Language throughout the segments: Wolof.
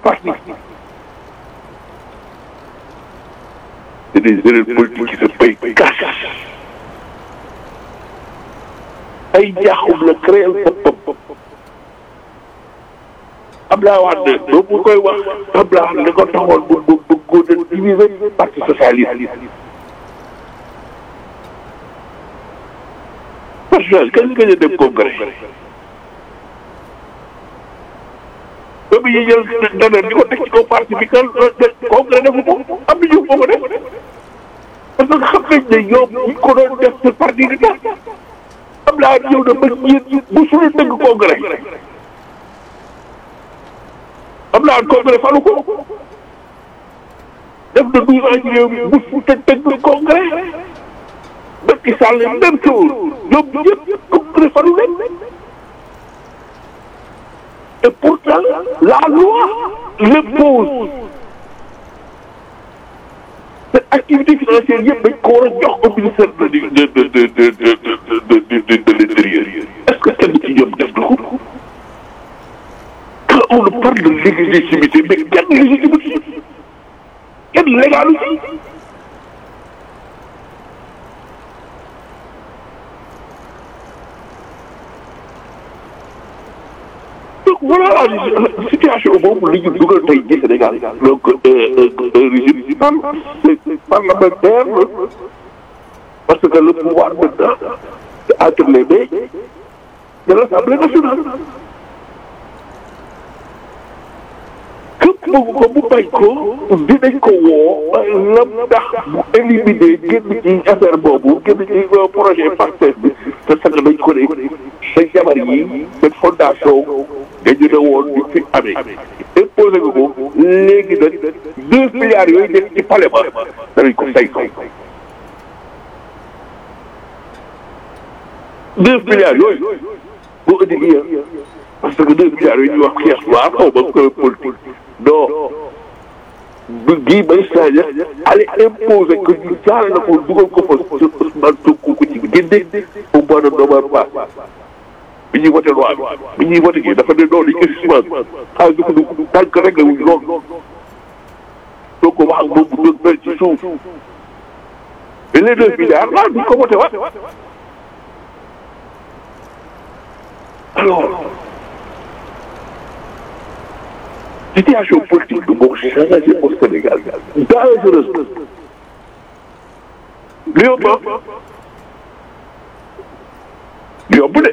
parti c'est des erreurs politiques qui se payent cash ay jaaxum la créer boppam Abdoulaye Wade ba mu koy wax Abdoulaye Wade li ko taxoon bu bu bu góor a diviser parti socialiste parti socialiste kañ nga dem congrès ba mu jël dana di ko teg ci kaw parti bi kan congrès defu ko am na ñu ko def parce que xam nañ ne ñoom ñi ko doon def ci parti bi tax Abdoulaye ñëw na ba ñeent bu suñu dëgg congrès Abdoulaye congrès falu ko def na douze ans ci réew mi bu su te tëgg congrès Macky Sall même chose ñoom ñëpp congrès falu leen et pourtant la loi l'impose cette activité financière yëpp dañ ko war a jox au ministère de de de de de de de de l'intérieur est-ce que kenn ci ñoom def na ko quand on parle de légitimité mais kenn légitimité kenn légalu ci donc voilà la situation boobu li ñu dugal tey ji Sénégal donc un régime parlementaire parce que le pouvoir maintenant c'est entre les mains de l'Assemblée nationale képp bëgg ko bu bañ ko dinañ ko woo lam tax bu éliminer génn ci affaire boobu génn ci projet Pastef bi te sax dañ ko ne sa jabar yi seen fondation dañu ne woon ñu fi amee imposé nga ko léegi nag deux milliards yooyu nekk ci palais ba danañ ko say ko deux milliards yooyu boo indi gi parce que deux milliards yooyu ñuy wax caisse noire xaw ma ko politique non bu gii bay Sadio allez imposer que ñu jaarale na ko dugal ko fa Ousmane Sonko ko ci génne au mois de novembre bi ñuy voté loi bi bi ñuy voté kii dafa ne noonu dañ koy suspendre xaalis du ko dugg tànk rek la wuñ lool soo ko wax ak moom bu dëgg mel ci suuf mais les deux milliards là duñ ko voté waat alors situation politique bi moo changé au Sénégal dangereuse li yomb yomb de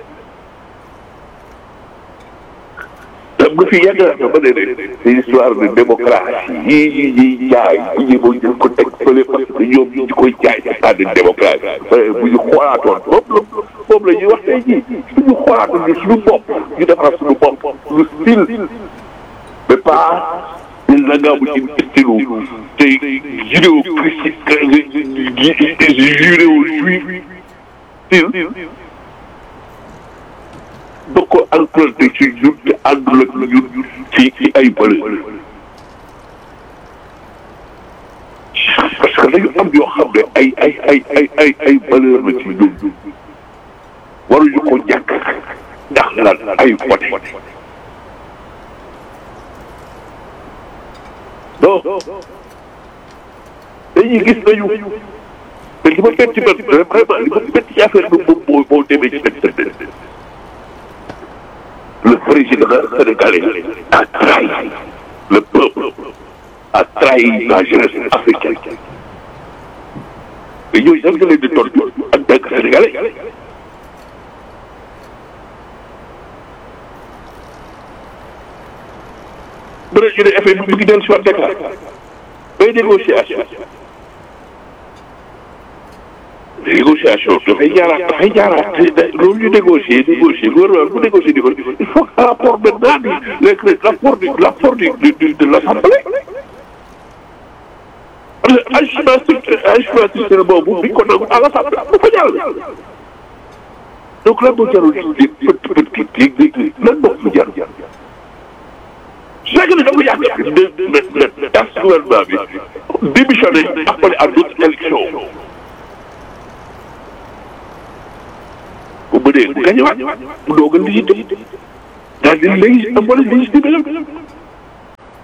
xam nga fi yàgg na ba ne c'est histoire de démocratie yii ñuy ñuy jaay bu ñu ko jël ko teg fële parce que ñoom ñu koy jaay ci stade de démocratie bu ñu xoolaatoon moom la moom la ñuy wax tey jii suñu xoolaatoon suñu bopp ñu defar suñu bopp suñu style mais pas il nangaamu ci style tey judéo christique judéo juif style ba ko emprunté ci ñun te àndul ak ñun ci ci ay valeur parce que dañu am yoo xam ne ay ay ay ay ay ay valeur la ci ñun waruñu ko ñàkk ndax lan ay voté non dañuy gis nañu te li ma bett ci man vraiment li ma bett ci affaire bi moom moo moo demee ci internet le président sénégalais a trahi le peuple a trahi la jeunesse africaine mais ñooñu sax nga leen di tontu en tant que sénégalais bu dee ñu ne effet bi mu ngi dellu si waat Dakar bay négociation négociation dafay jaaraat dafay jaaraat loolu ñu négocier négocier gouvernement bu négocier di ko il faut que rapport maintenant du rapport du rapport du du de l'Assemblée parce que ajustement structurel ajustement structurel boobu bi ko nangu à l'Assemblée bu fa jàll donc lan moo jarul di pët pët kii lan moo fi jar c'est que dafa yàgg de de tas gouvernement bi démissionné appelé à d'autres élections bu mënee bu gañe waat bu doog a légitime daal di léegi am wala légitimé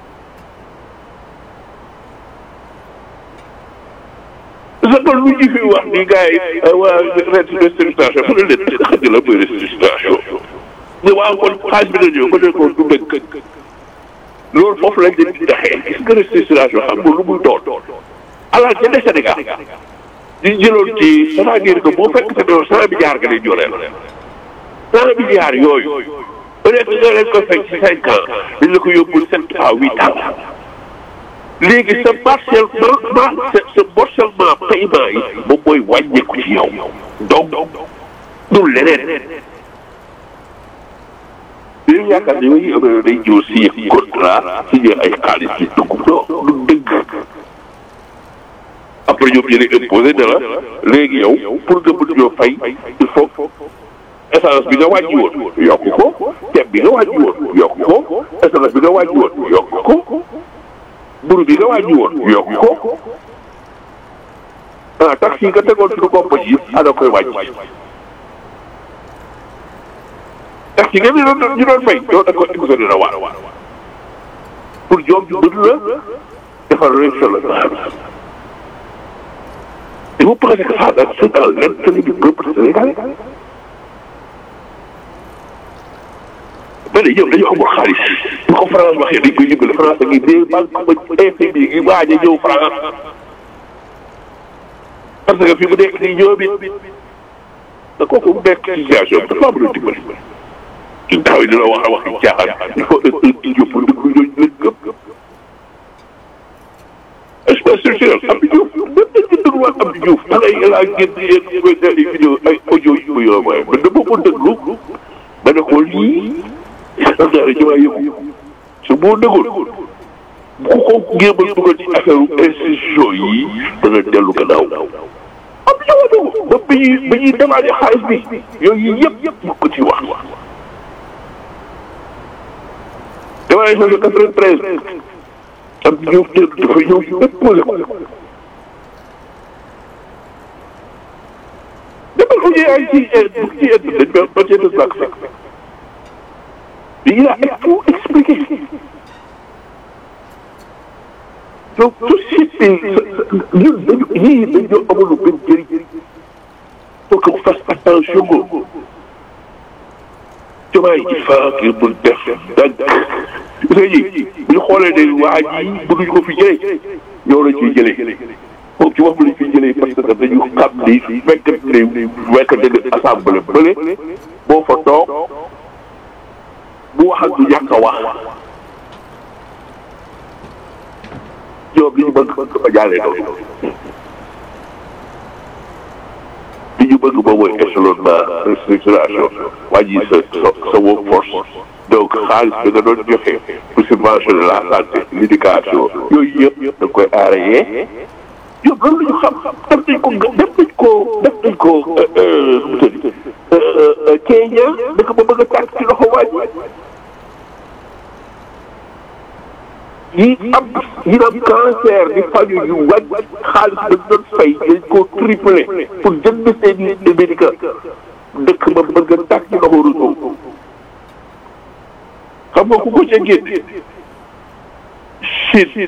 sa tool lu ñu fi wax ni gars yi waa restructuration mu ne leen xam nga la mooy restructuration mais waaw kon xaalis bi na ñëw ko ne ko du dëgg loolu foofu lañ leen di doxee gis nga restructuration xam nga lu muy doon alal ca des Sénégal ñu jëloon ci c'est-à-dire que boo fekk te ne cent milliards nga leen joreel cent milliards yooyu peut être nga leen ko fekk ci cinq ans dañ la ko yóbbul sept à huit ans léegi sa partiellement sa sa morcellement paiement yi moom mooy wàññeeku ci yow donc du leneen léegi yaakaar ne yooyu am na day ñëw signé contrat signé ay xaalis ci dugg non du dëgg après ñoom ñu ne imposé ne la léegi yow pour nga mën ñoo fay il faut essence bi nga wàññi woon yokk ko ceeb bi nga wàññi woon yokk ko essence bi nga wàññi woon yokk ko mburu bi nga wàññi woon yokk ko ah taxi yi nga tegoon suñu compagnie yi ana koy wàññi taxi nga ñu doon ñu doon fay yow da ko exonéré la waar pour ñoom ñu mën la defal réussir la et vous pensez que ça c'est dans l'intérêt du peuple sénégalais mais ñoom dañoo amul xaalis bu ko France waxee dañ koy yëngale France a ngi dee banque ba FMI gi waaj a ñëw France parce que fi mu nekk nii ñoom it da kooku mu nekk situation bi dafa mën a dimbali ci taw yi dina wax a wax ci caaxaan il faut un idiot pour déglu ñooñu leen gëm espace structurel Abdou Diouf même dañ ko dégluwaat Abdou Diouf da ngay laa génn ay vidéo ay audio yu ko yóbbu man dama ko déglu ma ne ko lii xam naa ne ci waa yëngu su boo déggoon bu ko géemal dugal ci affaire institution yi dana dellu gannaaw am na ñoo ba bi ñuy bi ñuy demandé xaalis bi yooyu yëpp yëpp mu ko ci wax demandé changé quatre-vingt-treize am ñëw teel dafa ñëw lépp posé ko demal audio ay ci ci dañ ba ba ci des bàq fekk il a tout expliqué donc société ñun dañu yii dañoo amul benn njëriñ faut que vous fasse attention Diomaye il faut que mu def dagg léegi bu ñu xoolee ne waa ji mënuñu ko fi jëlee yow la ciy jëlee moom ci wax lañ fi jëlee parce que dañu xam ni fekk ne fekk ne assemblée bële boo fa toog bu wax ak du ñàkk a wax ñoom li ñu bëgg dafa jàllee noonu li ñu bëgg moom mooy échelonnement restructuration wàññi sa sa sa workforce donc xaalis bi nga doon joxe pour subventionner la santé l'éducation yooyu yëpp da koy arrêté ñoom loolu la ñu xam def nañ ko def nañ ko def nañ ko nu mu tëdd Kenya dëkk ba bëgg a tàkk ci loxo waaj yi am yi am cancer di faju yu wàññi xaalis ba doon fay dañ koo triplé pour jënd seen i médicament dëkk ba bëgg a tàkk ci loxo Ruto xam nga ku ko ca génne Chine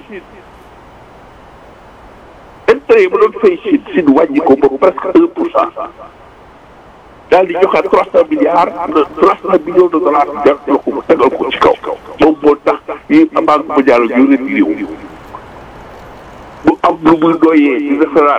intérêt yi ba doon fay Chine Chine wàññi ko ba presque un pour cent daal di joxaat trois cent milliards trois cent millions de dollars def la ko tegal ko ci kaw moom moo tax yi banque mondiale yu retiré wu bu am lu muy doyee ci defaraat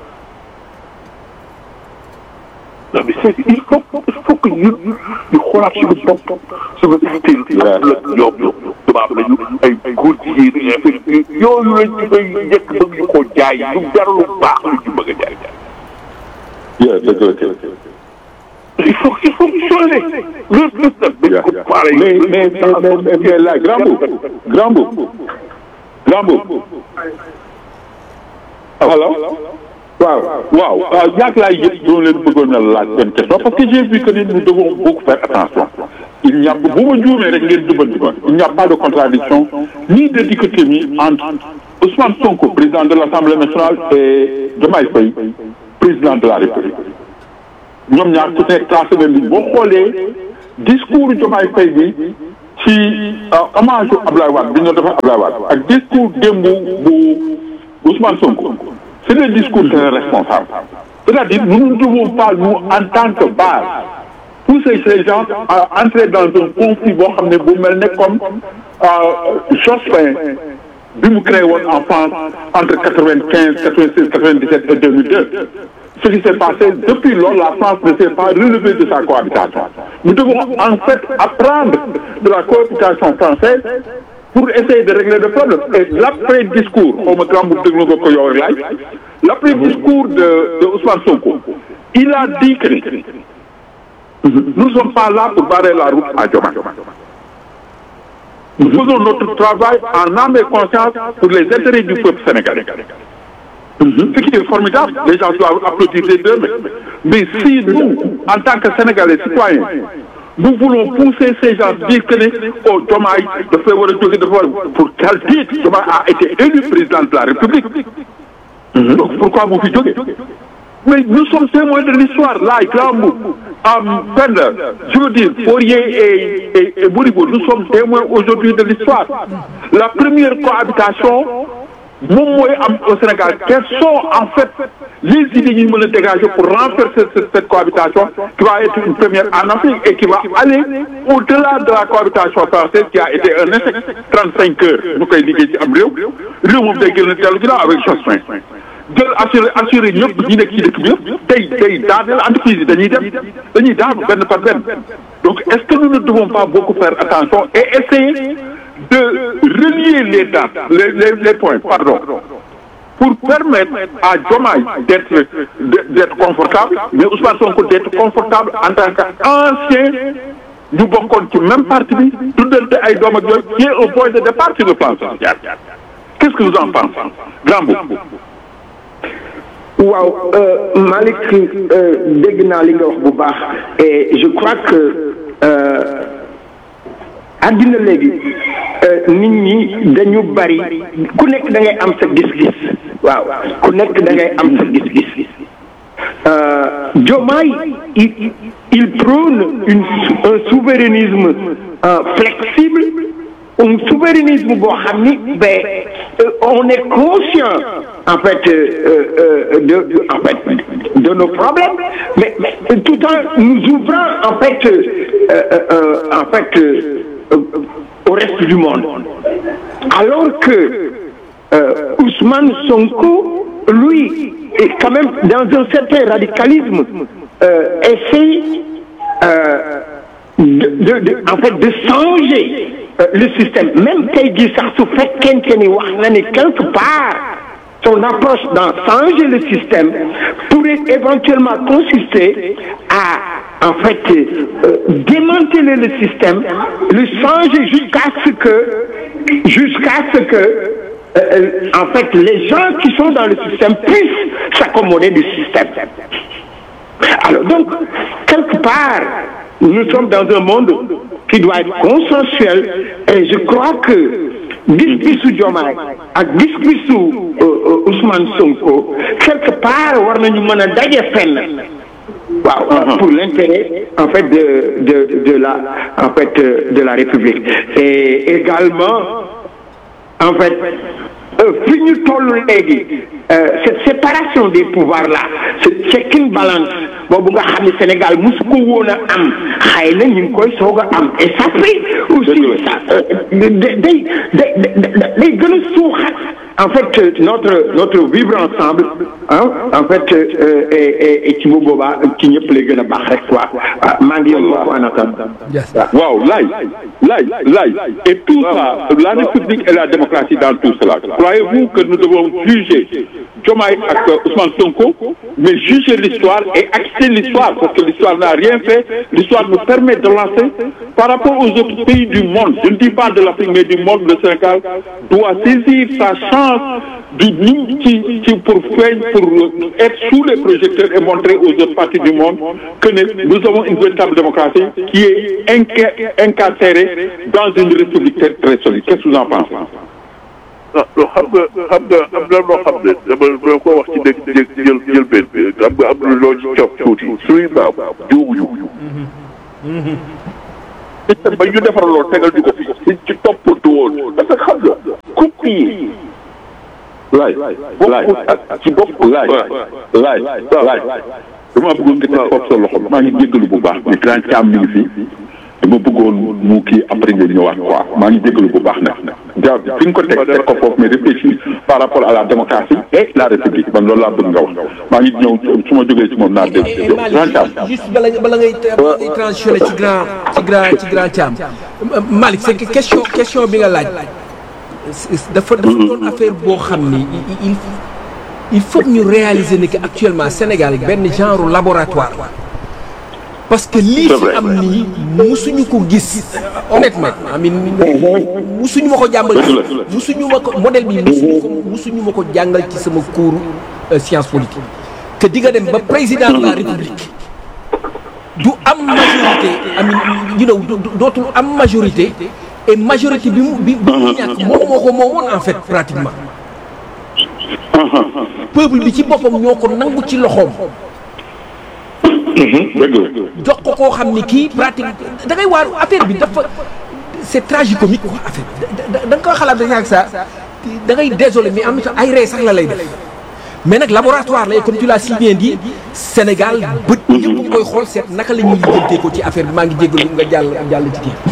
non mais c'est il faut il faut que ñun ñu xoolaat suñu bopp suñu style la ñoom ñoom tubaab lañu ay góor jigéen affaire yooyu lañ ñu koy njëkk bëgg ñu koo jaay lu jar lu baax lu ñu bëgg a jaay Yeah, dëgg la. il faut il faut changer le le dañ ko pare mais mais mais mais mais là grand boub grand boub grand boub alors waaw waaw waaw ñaata laay yëpp doon leen bëggoon a laaj benn question parce que j'ai vu que ni nous devons beaucoup faire attention il n'y a bu ma juumee rek ngeen jubanti ma il n'y a pas de contradiction ni de dichotomie entre Ousmane Sonko président de l'Assemblée nationale et Diomaye Faye président de la République ñoom ñaar ku nekk tracé na ligne boo xoolee discours Diomaye Faye bi ci hommage Abdoulaye Wade bi ñu defal Abdoulaye Wade ak discours démb bu Ousmane Sonko c'est des discours très responsables c'est-à-dire nous ne devons pas nous en tant que base pousser ces gens à entrer dans un conflit boo xam ne bu mel ne comme Jospin bi mu créé woon en France entre quatre-vingt-quinze quatre-vingt-seize quatre-vingt-dix-sept et deux mille deux ce qui s'est passé depuis lors la France ne s'est pas relevée de sa cohabitation nous devons en fait apprendre de la cohabitation française pour essayer de régler le problème et l'après discours xaw ma grand bu déglu nga ko yow rek laaj l'après discours de de Ousmane Sonko il a dit que nous ne sommes pas là pour barrer la route à Diomaye nous faisons notre travail en âme et conscience pour les intérêts du peuple sénégalais ce qui est formidable les gens doivent applaudir les deux mais si nous en tant que Sénégalais citoyens nous voulons pousser ces gens dire que ne oh Diomaye dafay war a jóge dafa war pour quel titre Diomaye a été élu président de la République donc pourquoi mu fi jóge mais nous sommes témoins de l'histoire là grand bout am Penda je veux dire Fourier et et et Modibo nous sommes témoins aujourd'hui de l'histoire la première cohabitation moom mooy am au Sénégal quelles sont en fait les idées ñu mën a dégager pour renverser cette cohabitation qui va être une première en Afrique et qui va aller au-delà de la cohabitation française qui a été un échec trente-cinq heures ñu koy liggéey ci am réew réew moom day gën a dellu ginnaaw avec Jospin jël assuré assuré ñëpp ñi nekk ci dëkk bi yëpp tey tey daaneel entreprise yi dañuy dem dañuy daanu benn par benn donc est-ce que nous ne devons pas beaucoup faire attention et essayer de relier les dates les les les points pardon pour permettre à Diomaye d'être d'être confortable mais Ousmane Sonko d'être confortable en tant qu'ancien ñu bokkoon ci même parti bi tuddante ay doom ak yooyu qui est un point de départ sur le plan social qu'est-ce que vous en pensez grand boubou waaw Malick dégg naa li nga wax bu baax et je crois que àddina léegi nit ñi dañu bari ku nekk da ngay am sa gis-gis waaw ku nekk da ngay am sa gis-gis Diomaye il il prône une un souverainisme flexible un souverainisme boo xam ni ben on est conscient en fait de en fait de nos problèmes mais mais tout en nous ouvrant en fait en fait au reste du monde alors que Ousmane Sonko lui est quand même dans un certain radicalisme essaie de, de, de en fait de changer le système même tey jii sax su fekkente ni wax na ni quelque part son approche dans changer le système pourrait éventuellement consister à en fait euh, démanteler le système le changer jusqu'à ce que jusqu'à ce que euh, en fait les gens qui sont dans le système puissent s'accommoder du système alors donc quelque part nous sommes dans un monde qui doit être consensuel et je crois que gis-gisu Diomaye ak gis-gisu Ousmane Sonko quelque part war nañu mën a daje fenn waaw pour l'intérêt en fait de de de la en fait de la République et également en fait fi ñu toll léegi cette séparation des pouvoirs là ce check and balance boobu nga xam ne Sénégal mosu ko woon a am xëy na ñu ngi koy soog a am et ça fait aussi ça day day day gën a suuxat en fait notre notre vivre ensemble ah en fait et et ci bu boobaa ci ñëpp lay gën a baax rek quoi maa ngi yem foofu en attendant. waaw laay laay laay et tout ça la République et la démocratie dans tout cela croyez-vous que nous devons juger Diomaye ak Ousmane Sonko mais juger l'histoire et acter l'histoire parce que l'histoire n'a rien fait l'histoire nous permet de lancer par rapport aux autres pays du monde je ne dis pas de l'Afrique mais du monde le Sénégal doit saisir sa chance du ñu ci ci pour feeñ pour être sous les projecteurs et montrer aux autres parties du monde que ne nous avons une véritable démocratie qui est incarcérée dans une république très très solide qu'est-ce que vous en pensez ah loo xam nga xam nga am na loo xam ne dama dama ko wax ci dëgg jël jël jël benn bi xam nga am na loo ci cof tuuti suñuy maam juuguñu système ba ñu defaraloo tegal ñu ko fi ci toppatu woon parce que xam nga coupe yi laay laay ci bopp laay laay laay dama bëggoon nga teg foofu sa loxo maa ngi jéggalu bu baax mais grand Thiam mi ngi fi dama bëggoon mu kii après nga ñëwaat quoi maa ngi jéggalu bu baax nag ja fi nga ko teg teg ko foofu mais réfléchir par rapport à la démocratie et la république man loolu laa bëgg nga wax maa ngi ñëw su ma jógee ci moom naa dégg grand Thiam juste bala bala ngay bala ngay transitionné ci grand ci grand ci grand Thiam Malick c'est que question question bi nga laaj dafa dafa doon affaire boo xam ni il il faut ñu réaliser ni que actuellement Sénégal benn genre laboratoire parce que lii fi am nii musuñu ko gis honnêtement amin musuñu ma ko jàngal musuñu ma ko modèle bi musuñu ko musuñu ma ko jàngal ci sama cours science politique que di nga dem ba président de la république du am majorité amin you know dootul am majorité et majorité bi mu bi bi mu ñàkk moom moo ko moomoon en fait pratiquement peuple bi ci boppam ñoo ko nangu ci loxoom jox ko koo xam ni kii pratique da ngay waar affaire bi dafa c'est tragicomique quoi affaire da da nga koy xalaat rek ak ça da ngay désolé mais am na ay ree sax la lay def mais nag laboratoire la comme tu l'as si bien dit Sénégal bët ñëpp nga koy xool seet naka la ñuy lijjantee ko ci affaire bi maa ngi jéggalu nga jàll jàll ci kii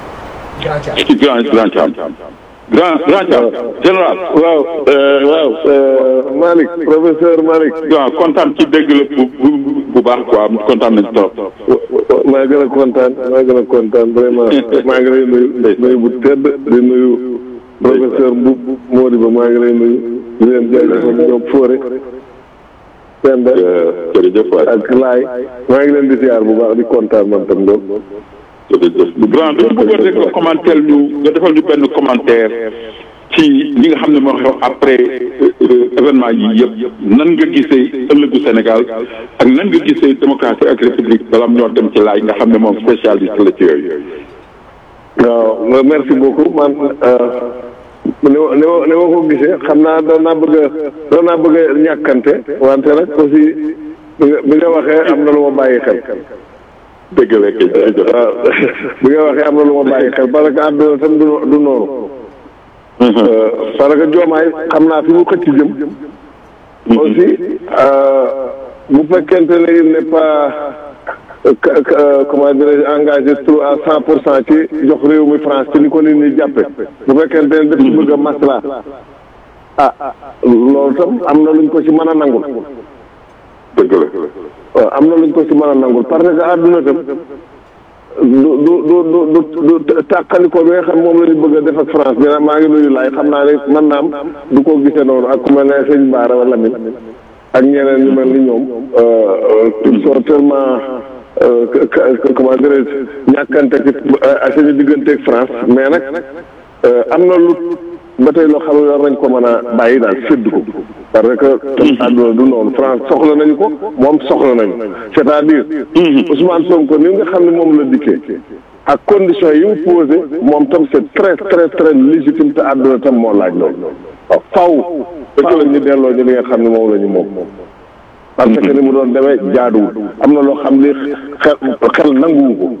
ci grand grand Thiam grand grand Thiam général waaw waaw Malick professeur Malick waaw kontaan ci dégg la bu bu baax quoi kontaan nañ trop maa gën a kontaan maa gën a kontaan vraiment maa ngi lay nuyu nuyu bu tedd di nuyu professeur Mboup Modibo maa ngi lay nuyu di leen jaajëfal ñoom Fodé Penda jërëjëf waay ak Laay maa ngi leen di ziar bu baax di kontaan man tam lool jërëjëf grand dama bëggoon rek nga commentaire ñu nga defal ñu benn commentaire ci li nga xam ne moo xew après événement yi yëpp nan nga gisee ëllëgu Sénégal ak nan nga gisee démocratie ak république bala ñoo dem ci laay nga xam ne moom spécialiste la ci yooyu. waaw merci beaucoup man ni ma ni ma ni ma ko gisee xam naa doon naa bëgg a doon naa bëgg a ñàkkante wante nag aussi bi nga bi nga waxee am na lu ma bàyyi xel. dëgg la kay jërëjëf waaw bi nga waxee am na lu ma bàyyi xel parce que àdduna tam du du noonu. parce que joomaay xam naa fi mu xëcc jëm. aussi bu fekkente ne il n'est pas comment dirais-je engagé trop à cent pour cent ci jox réew mi France ci ni ko nit ñi jàppe bu fekkente ne daf ci bëgg a masla ah loolu tam am na luñ ko ci mën a nangul. dëgg la. waaw am na luñ ko ci mën a nangul parce que àdduna tam du du du du du tàqaliko bi nga xam moom la ñu bëgg a def ak France dina maa ngi nuyu laay xam naa ne mën naa am du ko gisee noonu ak ku mel ne sëñ Baara wala Lamine ak ñeneen ñu mel ni ñoom ils sont tellement comment dirais-je ñàkkante ci suñu diggante ak France mais nag am na lu ba tey loo xam ne war nañ ko mën a bàyyi daal sédd ko parce que àdduna du noonu France soxla nañu ko moom soxla nañu c'est-à-dire Ousmane Sonko ni nga xam ne moom la dikkee ak conditions yi mu posé moom tam c'est très très très légitime te àdduna tam moo laaj loolu waaw faw fekk la ñu delloo ñu li nga xam ne moom la ñu moom parce que ni mu doon demee jaaduwul am na loo xam li xel xel nanguwu ko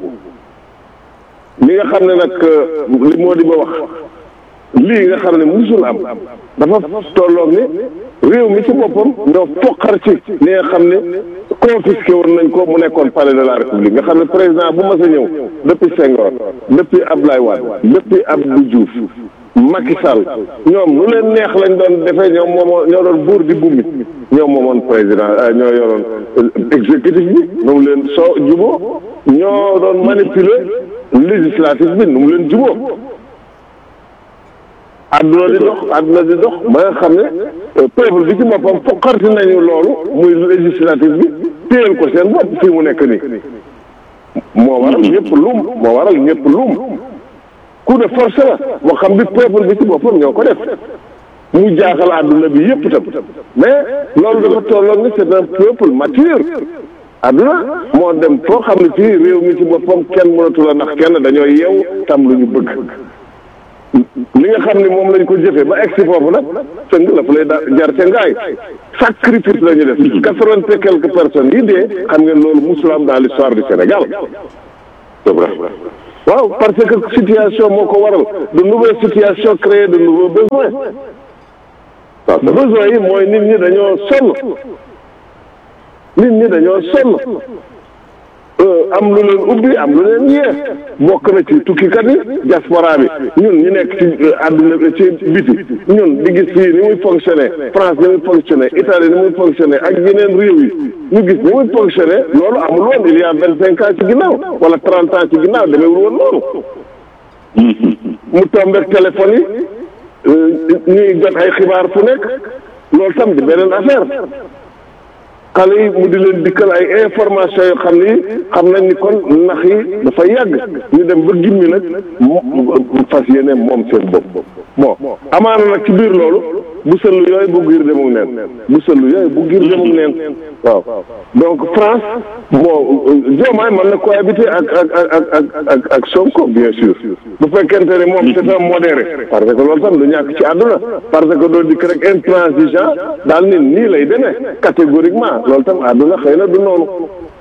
li nga xam ne nag li moo di ba wax lii nga xam ne musul am dafa tolloog ni réew mi ci boppam ñoo foqar ci li nga xam ne confisqué woon nañ ko mu nekkoon palais de la république nga xam ne président bu mas a ñëw depuis Senghor depuis Abdoulaye Wade depuis Abdou Diouf Macky Sall ñoom lu leen neex lañ doon defee ñoom moomoo ñoo doon buur di bummi ñoom moomoon président ñoo yoroon exécutif bi nu mu leen soo juboo ñoo doon manipuler législatif bi nu mu leen juboo àdduna di dox àdduna di dox ba nga xam ne peuple bi ci boppam fokkarti nañu loolu muy législatif bi téyel ko seen bopp fii mu nekk nii moo waral ñëpp luum moo waral ñëpp luum coup de force la moo xam bi peuple bi ci boppam ñoo ko def mu jaaxal àdduna bi yëpp tam mais loolu dafa tolloon ni c'est un peuple mature àdduna moo dem foo xam ne fii réew mi ci boppam kenn mënatu la ndax kenn dañoo yeew tam lu ñu bëgg li nga xam ne moom lañ ko jëfee ba egg si foofu nag sëng la fa lay da jar ca ngaay sacrifice la ñu def quatre-vingt et quelques personnes yi dee xam ngeen loolu musul am dans l'histoire du Sénégal c'est vrai waaw parce que situation moo ko waral de nouvelles situations créent de nouveaux besoins besoin yi mooy nit ñi dañoo sonn nit ñi dañoo sonn am lu leen ubbi am lu leen yee bokk na ci tukkikat yi diaspora bi ñun ñu nekk ci àdduna ci biti ñun di gis fii ni muy fonctionné France ni muy fonctionné Italie ni muy fonctionné ak yeneen réew yi ñu gis ni muy fonctionné loolu amul woon il y a vingt cinq ans ci ginnaaw wala trente ans ci ginnaaw demeewul woon noonu mu tombeek téléphone yi ñuy jot ay xibaar fu nekk loolu tam di beneen affaire xale yi mu di leen dikkal ay information yoo xam ni xam nañ ni kon nax yi dafa yàgg ñu dem ba gimmi nag fas yéene moom seen bopp bon amaana nag ci biir loolu bu sëllu yooyu bu giir demuk neen bu sëllu yooyu bu giir demuk neen waaw donc France bon Diomaye mën na cohabiter ak ak ak ak ak ak Sonko bien sûr bu fekkente ne moom c'est un modéré parce que loolu tam du ñàkk ci àdduna parce que doo dikk rek intransigeant daal ni nii lay demee catégoriquement loolu tam àdduna xëy na du noonu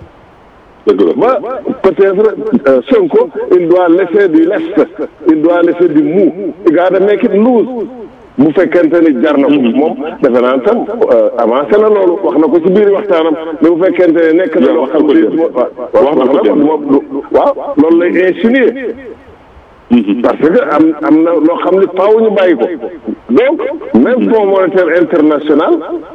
ba peut-être Sonko il doit laisser du lest il doit laisser du mou il gotta make it loose bu fekkente ni jar na ko moom defe naa tam avancé na loolu wax na ko ci biir waxtaanam mais bu fekkente ne nekk na loo xam ne wax na ko waaw loolu lay insinuer parce que am am na loo xam ne faaw ñu bàyyi ko donc même fonds monétaire international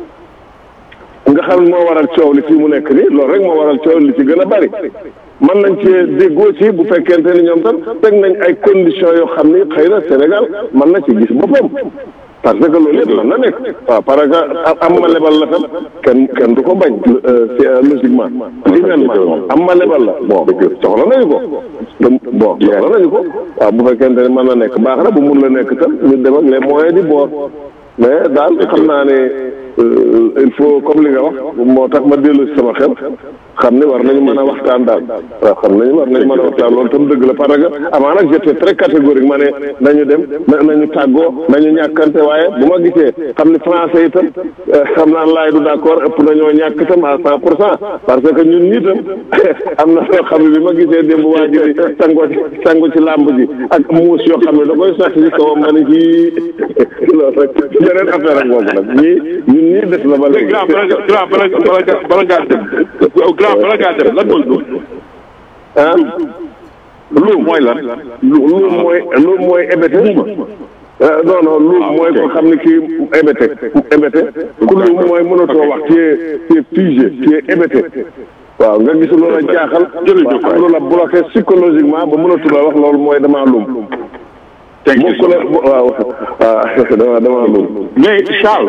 nga xam ne moo waral coow li fii mu nekk nii loolu rek moo waral coow li ci gën a bari mën nañ cee déggoo ci bu fekkente ni ñoom tam teg nañ ay conditions yoo xam ni xëy na Sénégal mën na ci gis boppam parce que loolu yëpp mën na nekk waaw parce que am ma lebal la tam kenn kenn du ko bañ c'est logiquement humainement am ma lebal la bon soxla nañu ko bon soxla nañu ko waaw bu fekkente ni mën na nekk baax na bu mun la nekk tam ñu dem ak les moyens du bord mais daal xam naa ne il faut comme li nga wax moo tax ma dellu si sama xel xam ne war nañu mën a waxtaan daal waaw xam nañu war nañu mën a waxtaan loolu tam dëgg la parce que amaa nag j'étais très catégorique ma ne nañu dem nañu tàggoo nañu ñàkkante waaye bu ma gisee xam ne français itam xam naa laay du d'accord ëpp nañoo ñàkk itam à cent pour cent parce que ñun ñii tam am na loo xam ne bi ma gisee démb waa ji di sango ci sango ci làmb ji ak muus yoo xam ne da koy sax ci kawam ma ne ci loolu rek beneen affaire ak boobu nag ñii ñun ñii des na ba léegi grand grand bala bala bala ngaa dem grand bala ngaa dem lan mooy loolu ah loolu mooy lan lu lu mooy lu mooy ébété non non lu mooy ko xam ne kii ébété ébété ku lu mooy mënatoo wax ci ci figé ci ébété waaw nga gis loola jaaxal jërëjëf am loola bloqué psychologiquement ba mënatuloo wax loolu mooy damaa lum bokk la waaw waaw dama damaa lum mais Charles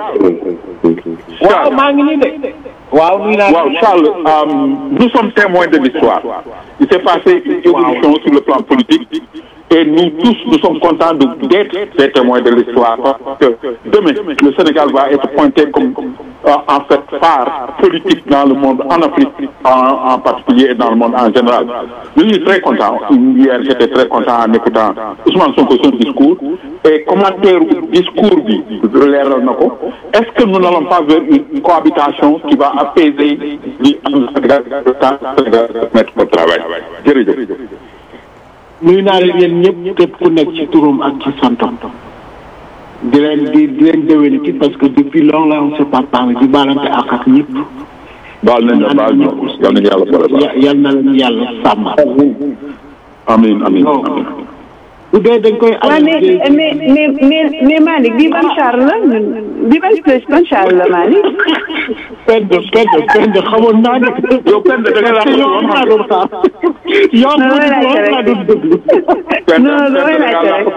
waaw maa ngi nii de. waaw nuyu naa waaw Charles nous sommes témoins de l'histoire il s'est passé une évolution sur le plan politique et nous tous nous sommes contents de d'être des témoins de l'histoire parce que demain le Sénégal va être pointé comme en fait phare politique dans le monde en Afrique en, en particulier et dans le monde en général je suis très content hier j'étais très content en écoutant Ousmane Sonko son discours et commentaire discours bi leeral na ko est-ce que nous n'allons pas vers une cohabitation qui va apaiser li am Sénégal le temps Sénégal mettre au travail jërëjëf nuyu naa leen yéen ñëpp képp ku nekk ci turam ak ci santam di leen di di leen déwéniti parce que depuis longtemps on s'est pas parlé di baalante ak ak ñëpp. baal nañ la baal ñu yal nañu yàlla boole baal yal na leen yàlla sàmm. amiin amiin amiin bu dee dañ koy. waaw mais mais mais mais mais Malick bii ban char la bii ban place ban char la Malick. Penda Penda Penda xamoon naa ne. yow Penda da nga laa ko yow laa doon xaar. yow non damay laajte laa doon déglu. non damay laajte rek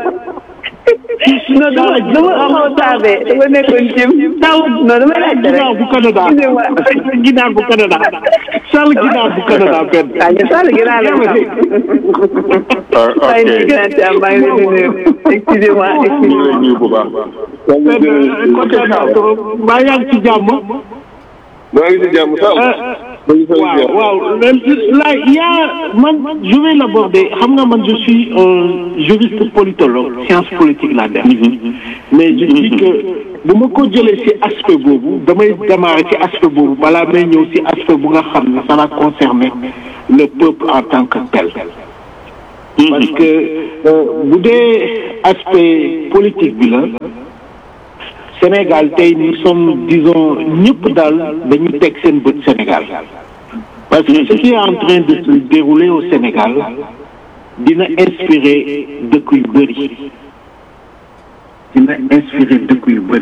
non dama dama xaw a tardé dama nekkoon jëm. taw non damay laajte rek. ginnaaw bu Canada. ginnaaw bu Canada. Sall ginnaaw bu Canada Penda. waaw ñu Sall ginnaaw la ñu xam. waaye ñu gën a am maa ngi leen di nuyu. excusez-moi ñu ngi lay excusez-moi. nuyu bu baax. Penda kontaan naa trop maa yaa ngi ci jàmm. maa ngi ci jàmm sax ma ngi fay waaw waaw là il y a man je vais l'aborder xam nga man je suis un juriste politologue science politique laa def mais je dis que bu ma ko jëlee ci aspect boobu damay démarrer ci aspect boobu balaa may ñëw ci aspect bu nga xam ne ça va concerner le peuple en tant que tel parce que bu dee aspect politique bi la Sénégal tey nous sommes disons ñëpp daal dañu teg seen bët Sénégal parce que ce qui est en train de se dérouler au Sénégal dina inspirer dëkk yu bëri dina inspirer dëkk yu bëri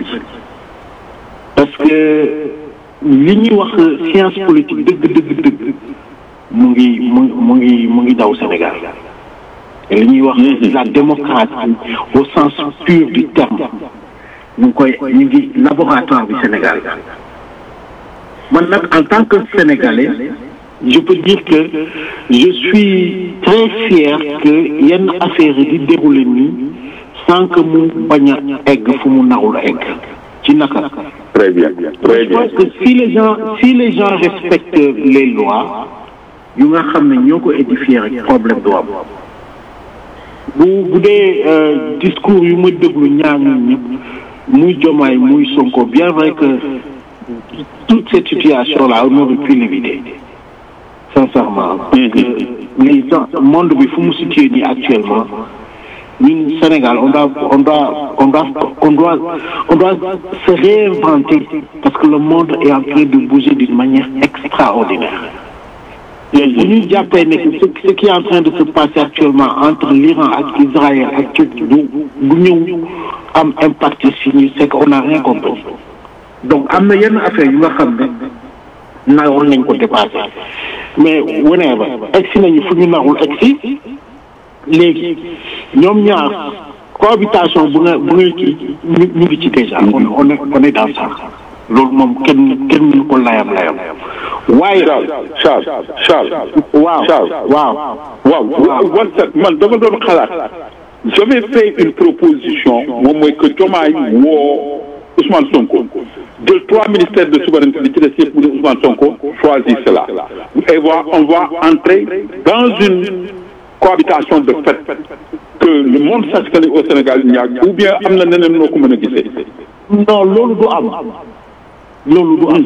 parce que li ñuy wax science politique dëgg dëgg dëgg mu ngi mu mu ngi mu ngi daw Sénégal li ñuy wax la démocratie au sens pur du terme ñu ngi koy ñu ngi laboratoire bi Sénégal man nag en tant que Sénégalais je peux dire que je suis très fier que yenn affaire yi di dérouler nii sans que mu bañ a egg fu mu narul egg ci naka très bien très je bien pense que si les gens si les gens respectent les lois yu nga xam ne ñoo ko édifier rek problème du am bu bu dee euh, discours yu ma déglu ñaar ñun ñëpp muy Diomaye muy Sonko bien vrai que toute cette situation là on aurait pu l'éviter sincèrement parce que les gens monde bi fu mu situé nii actuellement ñun Sénégal on doit on doit on doit on doit on doit se réinventer parce que le monde est en train de bouger d'une manière extraordinaire bu ñu jàppee ne que ce ce qui est en train de se passer actuellement entre l'Iran ak Israël ak Turquie du du ñëw am impact si ñu c'est qu'on n'a rien compris donc am na yenn affaire yu nga xam ne naroon nañ ko dépassé mais whenever egsi nañu fu ñu narul egsi léegi ñoom ñaar cohabitation bu nga bu ngay kii ñu ñu ngi ci déjà on on est on est dans ça loolu moom kenn kenn mënu ko layam layam waaye Charles Charles Charles waaw Charles waaw waaw waaw wante man dama doon xalaat j'avais fait une proposition moom mooy que Diomaye woo Ousmane Sonko jël trois ministères de souveraineté li ci des yëpp mu ne Ousmane Sonko choisit cela et voilà on va entrer dans une cohabitation de fait que le monde sache que ne au Sénégal il y a ou bien am na neneen noo ko mën a gisee non loolu du am loolu du am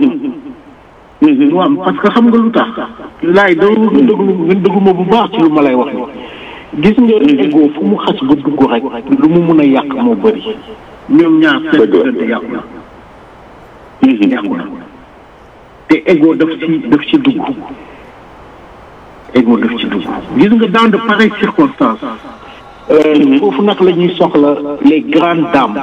du am parce que xam nga lu tax laay doo nga déglu nga déglu ma bu baax ci lu ma lay wax ni gis nga ego fu mu xas ba dugg rek lu mu mun a yàq moo bëri ñoom ñaar seen Dëgg la. diggante yàqu na yàqu na te ego daf ci daf ci dugg ego daf ci dugg gis nga dans de pareilles circonstances euh, foofu nag la ñuy soxla les grandes dames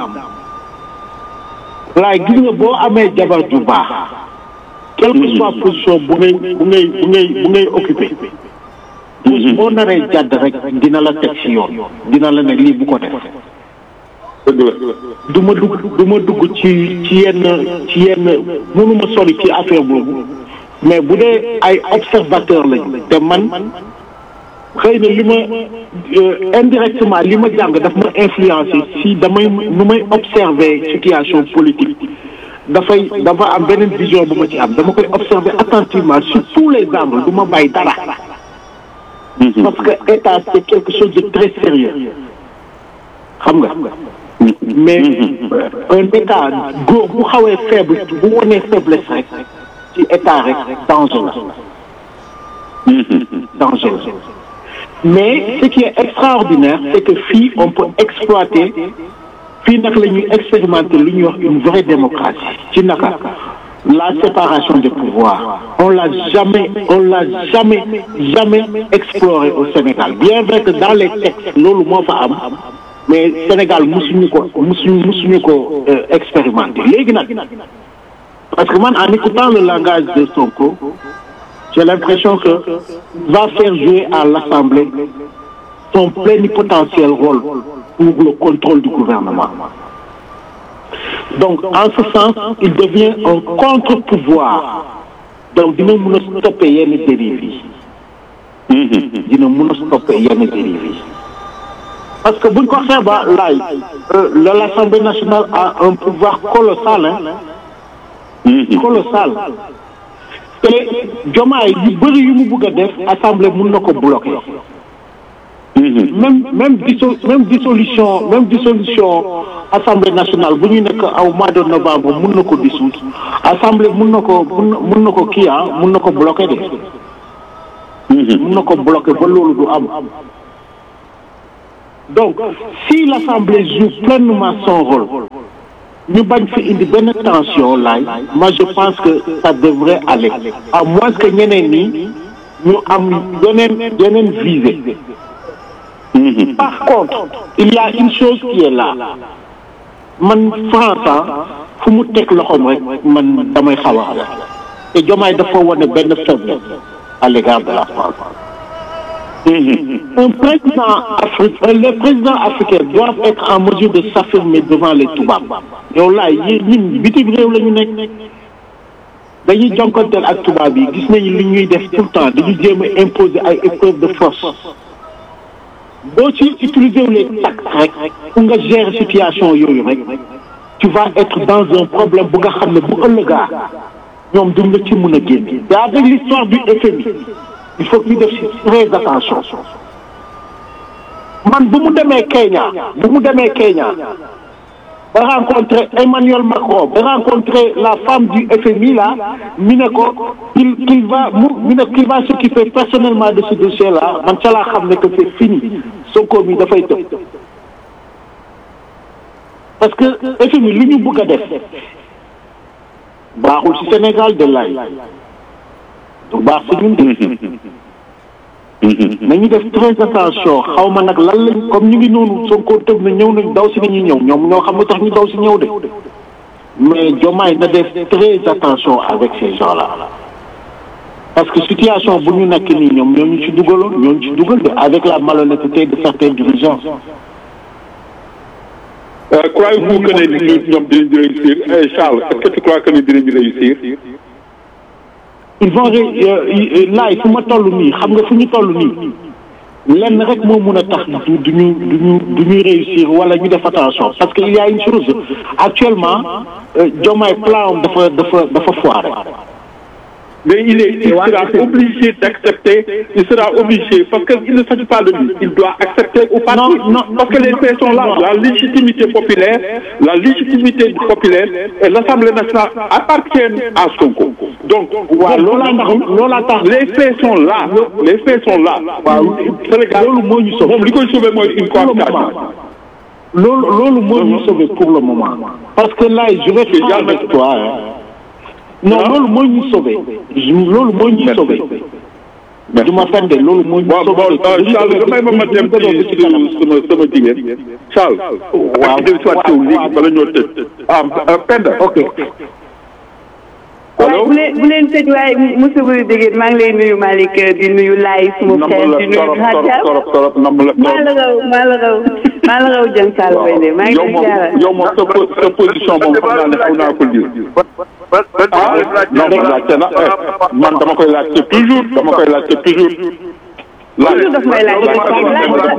laay gis nga boo amee jabar ju baax quelle que soit position bu ngay bu ngay bu ngay bu ngay occupé boo naree jàdd rek dina la teg ci yoon dina la ne lii bu ko def dëgg la du ma dugg du ma dugg ci ci yenn ci yenn mënuma sori ci affaire boobu mais bu dee ay observateur lañu te man xëy na li ma euh, indirectement li ma jàng daf ma influencé si damay nu may observer situation politique dafay dafa am beneen vision bu ma ci am dama koy observer attentivement sur tous les angles du ma bàyyi dara parce que état c'est quelque chose de très sérieux xam nga mais un état góor bu xawee faible bu wonee faiblesse rek ci état rek danger la danger la mais ce qui est extraordinaire c'est que fii on peut exploiter fii nag la ñuy expérimenter lu ñuy wax une vraie démocratie ci naka la séparation des pouvoirs on l'a jamais on l'a jamais jamais exploré au Sénégal bien vrai que dans les textes loolu moo fa am mais Sénégal musuñu ko musuñu musuñu ko euh, expérimenter léegi nag parce que man en écoutant le langage de Sonko j'ai l'impression que va faire jouer à l'Assemblée son plénipotentiel rôle pour le contrôle du gouvernement donc en ce sens il devient un contre-pouvoir donc dina mën a stopper yenn dérives yi dina mën a stopper yenn dérives yi parce que buñ ko xeeba laay euh, l'Assemblée nationale a un pouvoir colossal hein colossal te jomaay yu bëri yu mu bëgg a def assemblée mun na ko bloquer même même disso même dissolution même dissolution assemblée nationale bu ñu nekk aw mois de novembre mun na ko dissoudre assemblée mun na ko mun na mun na ko kii ah mun na ko bloquer de mun na ko bloquer ba loolu du am donc si l'assemblée joue pleinement son rôle ñu bañ fi indi benn tension laay moi je pense que ça devrait aller à moins que ñeneen ñi ñu am yeneen yeneen visée par contre il y a une chose qui est là man France fu mu teg loxoom rek man damay xaw a te Diomaye dafa wane benn faiblesse à l'égard de la France un président africain les présidents africains doivent être en mesure de s'affirmer devant les tubaab yow laay yi ñun bitim réew la ñu nekk dañuy jonkonteel ak tubaab yi gis nañu li ñuy def tout le temps dañu jéem a imposer ay épreuves de force boo ci utiliser wu les tact rek pour nga gérer situation yooyu rek tu vas être dans un problème bu nga xam ne bu ëllëgaa ñoom duñ la ci mën a génne te avec l'histoire du FMI il faut que ñu def ci très attention man bu mu demee Kenya bu mu demee Kenya ba rencontrer Emmanuel Macron ba rencontrer la femme du FMI là mi ne ko qu'il qu'il va mu mi ne qu'il va s'occuper personnellement de ce dossier là man ca laa xam ne que c'est fini Sonko mi dafay tëb parce que FMI li ñu bëgg a def baaxul ci Sénégal de lay du baax ci ñun de nañu def très attention xaw ma nag lan lañ comme ñu ngi noonu Sonko tëb na ñëw nañ daw si nañuy ñëw ñoom ñoo xam nga tax ñu daw si ñëw de mais Diomaye na def très attention avec ces gens là parce que situation bu ñu nekk nii ñoom ñoo ñu ci dugaloon ñoo ñu ci dugal de avec la malhonnêteté de certains dirigeants Euh, croyez-vous que ne ñoom dinañ réussir Eh, Charles est-ce que tu crois que ne dinañ réussir ils vont ré laay fu ma toll nii xam nga fu ñu toll nii lenn rek moo mun a tax du du ñu du ñu du ñu réussir wala ñu def attention parce que il y a une chose actuellement euh, Diomaye plan am dafa dafa dafa foiré mais il est il sera obligé d'accepter il sera obligé parce que il ne s'agit pas de lui il doit accepter ou pas Non, non, parce que les faits sont là la légitimité populaire la légitimité populaire et l'Assemblée nationale appartiennent à Sonko donc waaw loolaa tax loolaa tax les faits sont là les faits sont là waaw Sénégal loolu moo ñu sauvé moom li koy sauver mooy une pour le cohabitation moment loolu loolu moo ñu sauvé pour le moment parce que là je vais être franc avec toi hein. non loolu moo ñu sauvé loolu moo ñu sauvé du ma fen de loolu moo ñu bon bon sauvé euh, Charles damay ma ma dem ci sama sama jigéen Charles Waaw. ak dem soit teew léegi bala ñoo tëj ah euh, Penda ok waaye bu leen bu leen tëj waaye monsieur Boury Dégé maa ngi lay nuyu Malick di nuyu Laye suma nam frère la di nuyu torop torop Khadija torop torop nam la maa la raw maa la raw maa la raw jën Sall bay de maa ngi yow lay moom jaaral yow moom sa po- sa position moom xam naa ne xaw naa ko lire ah non man laajte na eh, man dama koy laajte toujours dama koy laajte toujours Toujours daf may laaj. dama koy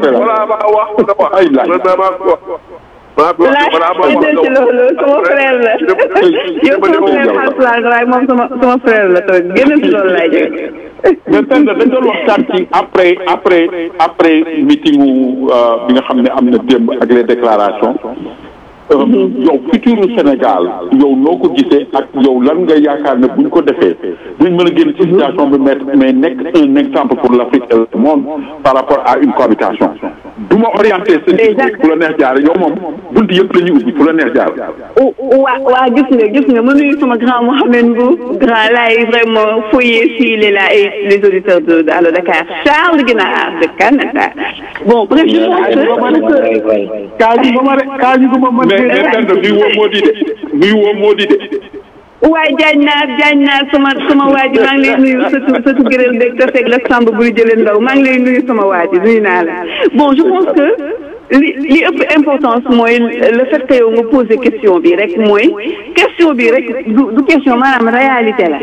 laaj ay laaj laaj ñu ci loolu sama frère la yow sama frère Haalpulaar nga waaye moom sama sama frère la tamit génn ci loolu laay jóge mais Penda dañ doon waxtaan ci après après après meeting wu bi nga xam ne am na démb ak les déclarations euh, yow futuru Sénégal yow noo ko gisee ak yow lan nga yaakaar ne buñ ko defee duñ mën a génn ci situation bi mais mais nekk un exemple pour l'Afrique et le monde par rapport à une cohabitation du ma orienté sa discours fu la neex jaar yow moom bunt yëpp la ñuy ubbi fu la neex jaar waa waa gis nga gis nga ma nuyu sama grand Mohamed Mbou grand laay vraiment foyer s'il est là et les auditeurs de de Allo Dakar Charles Guinaar de Canada bon bref je pense que kaaju ba ma re kaaju ba ma mais mais Penda nuy woo moo di de nuy woo moo di de waaye jaañ naar jaañ naar sama sama waa ji maa ngi lay nuyu sëtu sëtu gërël beeg te fekk la Samb buy jëlee ndaw maa ngi lay nuyu sama waa ji nuyu naa la bon je pense que li li ëpp importance mooy le fait que yow nga posé question bi rek mooy question bi rek du du question maanaam réalité la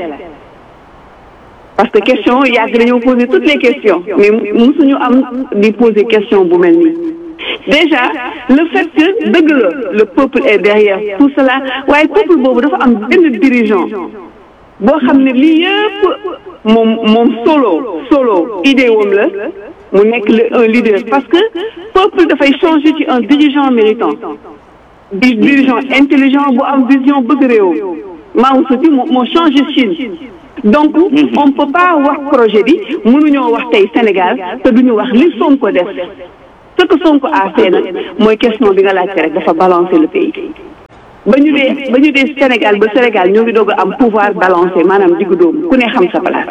parce que question yàgg dañoo poser toutes les questions mais musuñu am di poser question bu mel nii déjà le fait que dëgg la le peuple est derrière tout cela waaye peuple boobu dafa am benn dirigeant boo xam ne lii yëpp moom moom solo solo idée woom la mu nekk le un leader parce que peuple dafay changer ci un dirigeant méritant di dirigeant intelligent bu am vision bëgg réewam Mao Tse-tung moo moo changé Chine donc on peut pas wax projet bi mënuñoo wax tey Sénégal te duñu wax li Sonko def ce que Sonko a fait nag mooy question bi nga laajte rek dafa balancer le pays ba ñu dee ba ñu dee Sénégal ba Sénégal ñoo ngi doog a am pouvoir balancé maanaam diggu dóomu ku ne xam sa place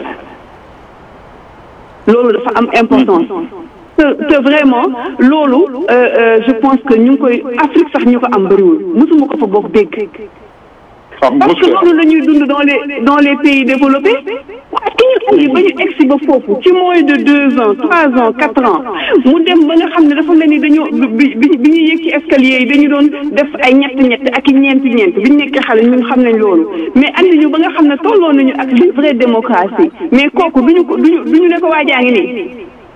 loolu dafa am importance te te vraiment loolu je pense que ñu ngi koy Afrique sax ñu ko am bëriwul mosuma ko fa bokk dégg parce que loolu la ñuy dund dans les dans les pays développés waaye ki ñu andi ba ñu egsi ba foofu ci moins de deux ans trois ans quatre ans mu dem ba nga xam ne dafa mel ni dañoo bi bi bi ñuy yëg ci escalier yi dañu doon def ay ñett ñett ak i ñeenti ñeent bi ñu nekkee xale ñun xam nañ loolu mais andi ñu ba nga xam ne tolloo nañu ak li vraie démocratie mais kooku duñu ko duñu duñu ne ko waajaa ngi nii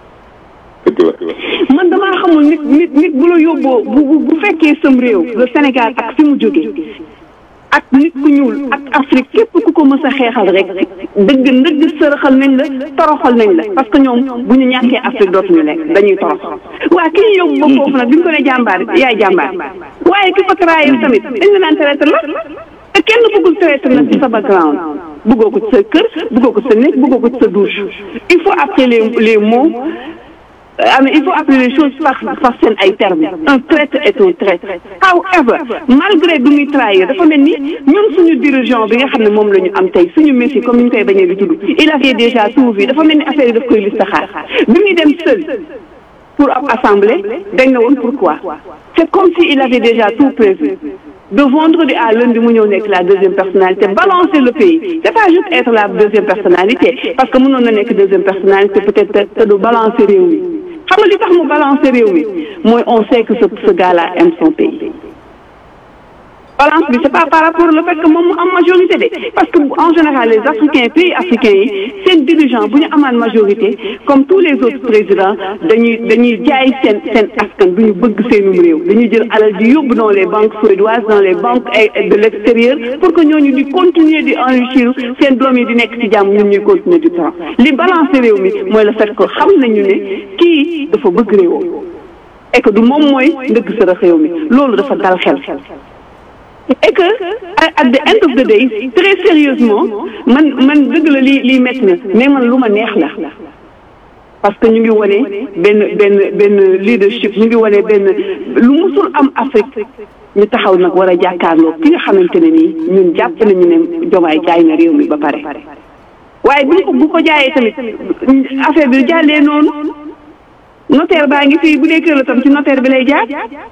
man damaa xamul nit nit nit bu la yóbboo bu bu fekkee sam réew le Sénégal ak fi mu jógee ak nit ku ñuul ak Afrique képp ku ko mës a xeexal rek dëgg ndëgg sërëxal nañ la toroxal nañ la parce que ñoom bu ñu ñàkkee Afrique dootuñu lekk dañuy torox waa ki ñu yóbbu ba foofu nag bi ñu ko ne jàmbaar yaay jàmbaar waaye ki ko trahir tamit dañ la naan traître la te kenn bëggul traître nag ci sa background bëggoo ko ci sa kër bëggoo ko ci sa néeg bëggoo ko ci sa douche il faut appeler les les mots ah mais il faut appeler les choses par par seen ay termes un traître est un traître however malgré bi muy trahir dafa mel ni ñun suñu dirigeant bi nga xam ne moom la ñu am tey suñu Messi comme ni ñu koy bañee di tudd il avait déjà tout vu dafa mel ni affaire yi daf koy listaxaar bi muy dem seul pour ab assemblée dañ na woon pourquoi c'est comme si il avait déjà tout prévu de vendredi à lundi mu ñëw nekk la deuxième personnalité balancer le pays c'est pas juste être la deuxième personnalité parce que mënoon na nekk deuxième personnalité peut-être te du balancer réew mi xam nga li tax mu balancer réew mi mooy on sait que ce ce gars-là aime son pays balance bi c'est pas par rapport au fait que moom mu am majorité de parce que en général les africains pays africains yi seen dirigeant bu ñu amaan majorité comme tous les autres présidents dañuy dañuy jaay seen seen askan du ñu bëgg seenum réew dañuy jël alal di yóbbu dans les banques suédoises dans les banques de l'extérieur pour que ñooñu di continuer di enrichir seen doom yi di nekk ci jàmm ñun ñuy continuer di torox li balancer réew mi mooy le fait que xam nañu ne kii dafa bëgg réewam et que du moom mooy ndëgg sërëx réew mi loolu dafa dal xel et que at the end of the day très sérieusement man man dëgg la lii lii métti na mais man lu ma neex la parce que ñu ngi wane benn benn benn leadership ñu ngi wane benn lu musul am Afrique ñu taxaw nag war a jàkkaarloo ki nga xamante ne nii ñun jàpp nañu ne jomaay jaay na réew mi ba pare waaye bu ko bu ko jaayee tamit affaire bi jàllee noonu notaire baa ngi fii bu dee kër la tam ci notaire bi lay jaar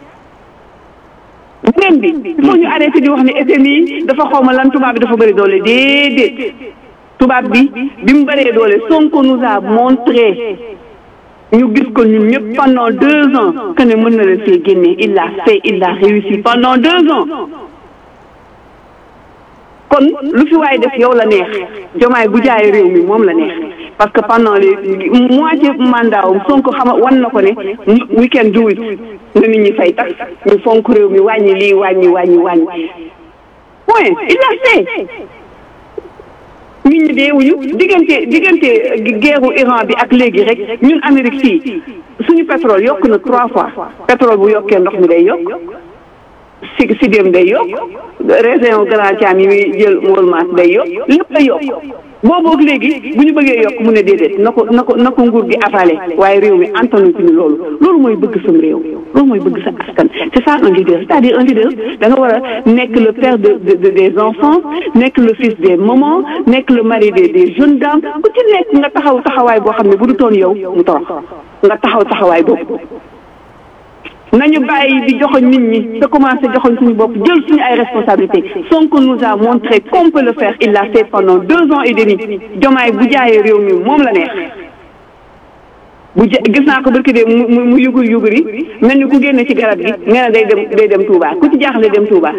beneen bi il faut ñu arrêté di wax ne FMI dafa xawma lan tubaab bi dafa bëri doole déedéet tubaab bi bi mu bëree doole Sonko nous a montré ñu gis ko ñun ñëpp pendant deux ans que ne mën na leen fee génne il l'a fait il l'a réussi pendant deux ans kon lu fi waay def yow la neex jomaay bu jaay réew mi moom la neex parce que pendant les moitié mandat am Sonko xama wan na ko ne we can do it na nit ñi fay tax ñu fonk réew mi wàññi lii wàññi wàññi wàññi point il l'a fait nit ñi deewuñu diggante diggante guerru Iran bi ak léegi rek ñun Amérique fii suñu pétrole yokk na trois fois pétrole bu yokkee ndox mi day yokk si si dem day yokk région Grand Thiam yi muy jël Walmart day yokk lépp day yokk boobu ak léegi bu ñu bëggee yokk mu ne déedéet na ko na ko na ko nguur gi avalé waaye réew mi antanu ci ñu loolu loolu mooy bëgg sam réew loolu mooy bëgg sa askan c'est ça un leader c'est-à-dire un leader da nga war a nekk le père de de des enfants nekk le fils des mamans nekk le mari des des jeunes dames ku ci nekk nga taxaw taxawaay boo xam ne bu du toon yow mu torox nga taxaw taxawaay boobu nañu bàyyi di joxoñ nit ñi te commencé joxoñ suñu bopp jël suñu ay responsabilités Sonko nous a montré qu'on peut le faire il l'a fait pendant deux ans et demi jomaay bu jaayee réew mi moom la neex bu ja gis naa ko barki de mu mu yugur yuguri mel ni ku génne ci garab gi nga ne day dem day dem Touba ku ci jaaxle dem Touba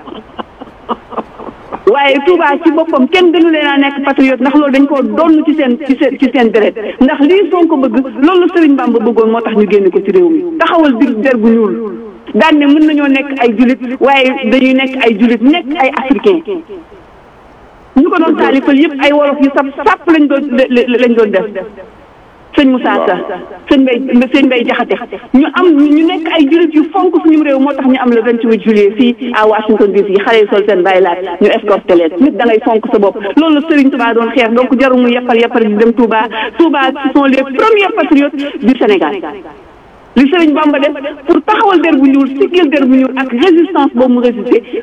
waaye Touba ci boppam kenn gënu leen a nekk patriote ndax loolu dañ koo donn ci seen ci seen ci seen deret ndax lii Sonko bëgg loolu Serigne Bamba bëggoon moo tax ñu génne ko ci réew mi taxawal dir der bu ñuul daan ne mën nañoo nekk ay julit waaye dañuy nekk ay julit nekk ay africain ñu ko doon taalifal yëpp ay wolof yu sap sàpp lañ doon lañ doon def sëñ Moussa Sa sëñ Mbay sëñ Mbay Jaxate ñu am ñu nekk ay jullit yu fonk suñu réew moo tax ñu am le 28 juillet fii à Washington DC xale yi sol seen bàyyi laat ñu escorté leen nit da ngay fonk sa bopp loolu la Serigne Touba doon xeex donc jaru mu yeppal yeppal di dem Touba Touba ce sont les premiers patriotes du Sénégal li Serigne Bamba def pour taxawal der bu ñuul siggil der bu ñuul ak résistance boobu mu résister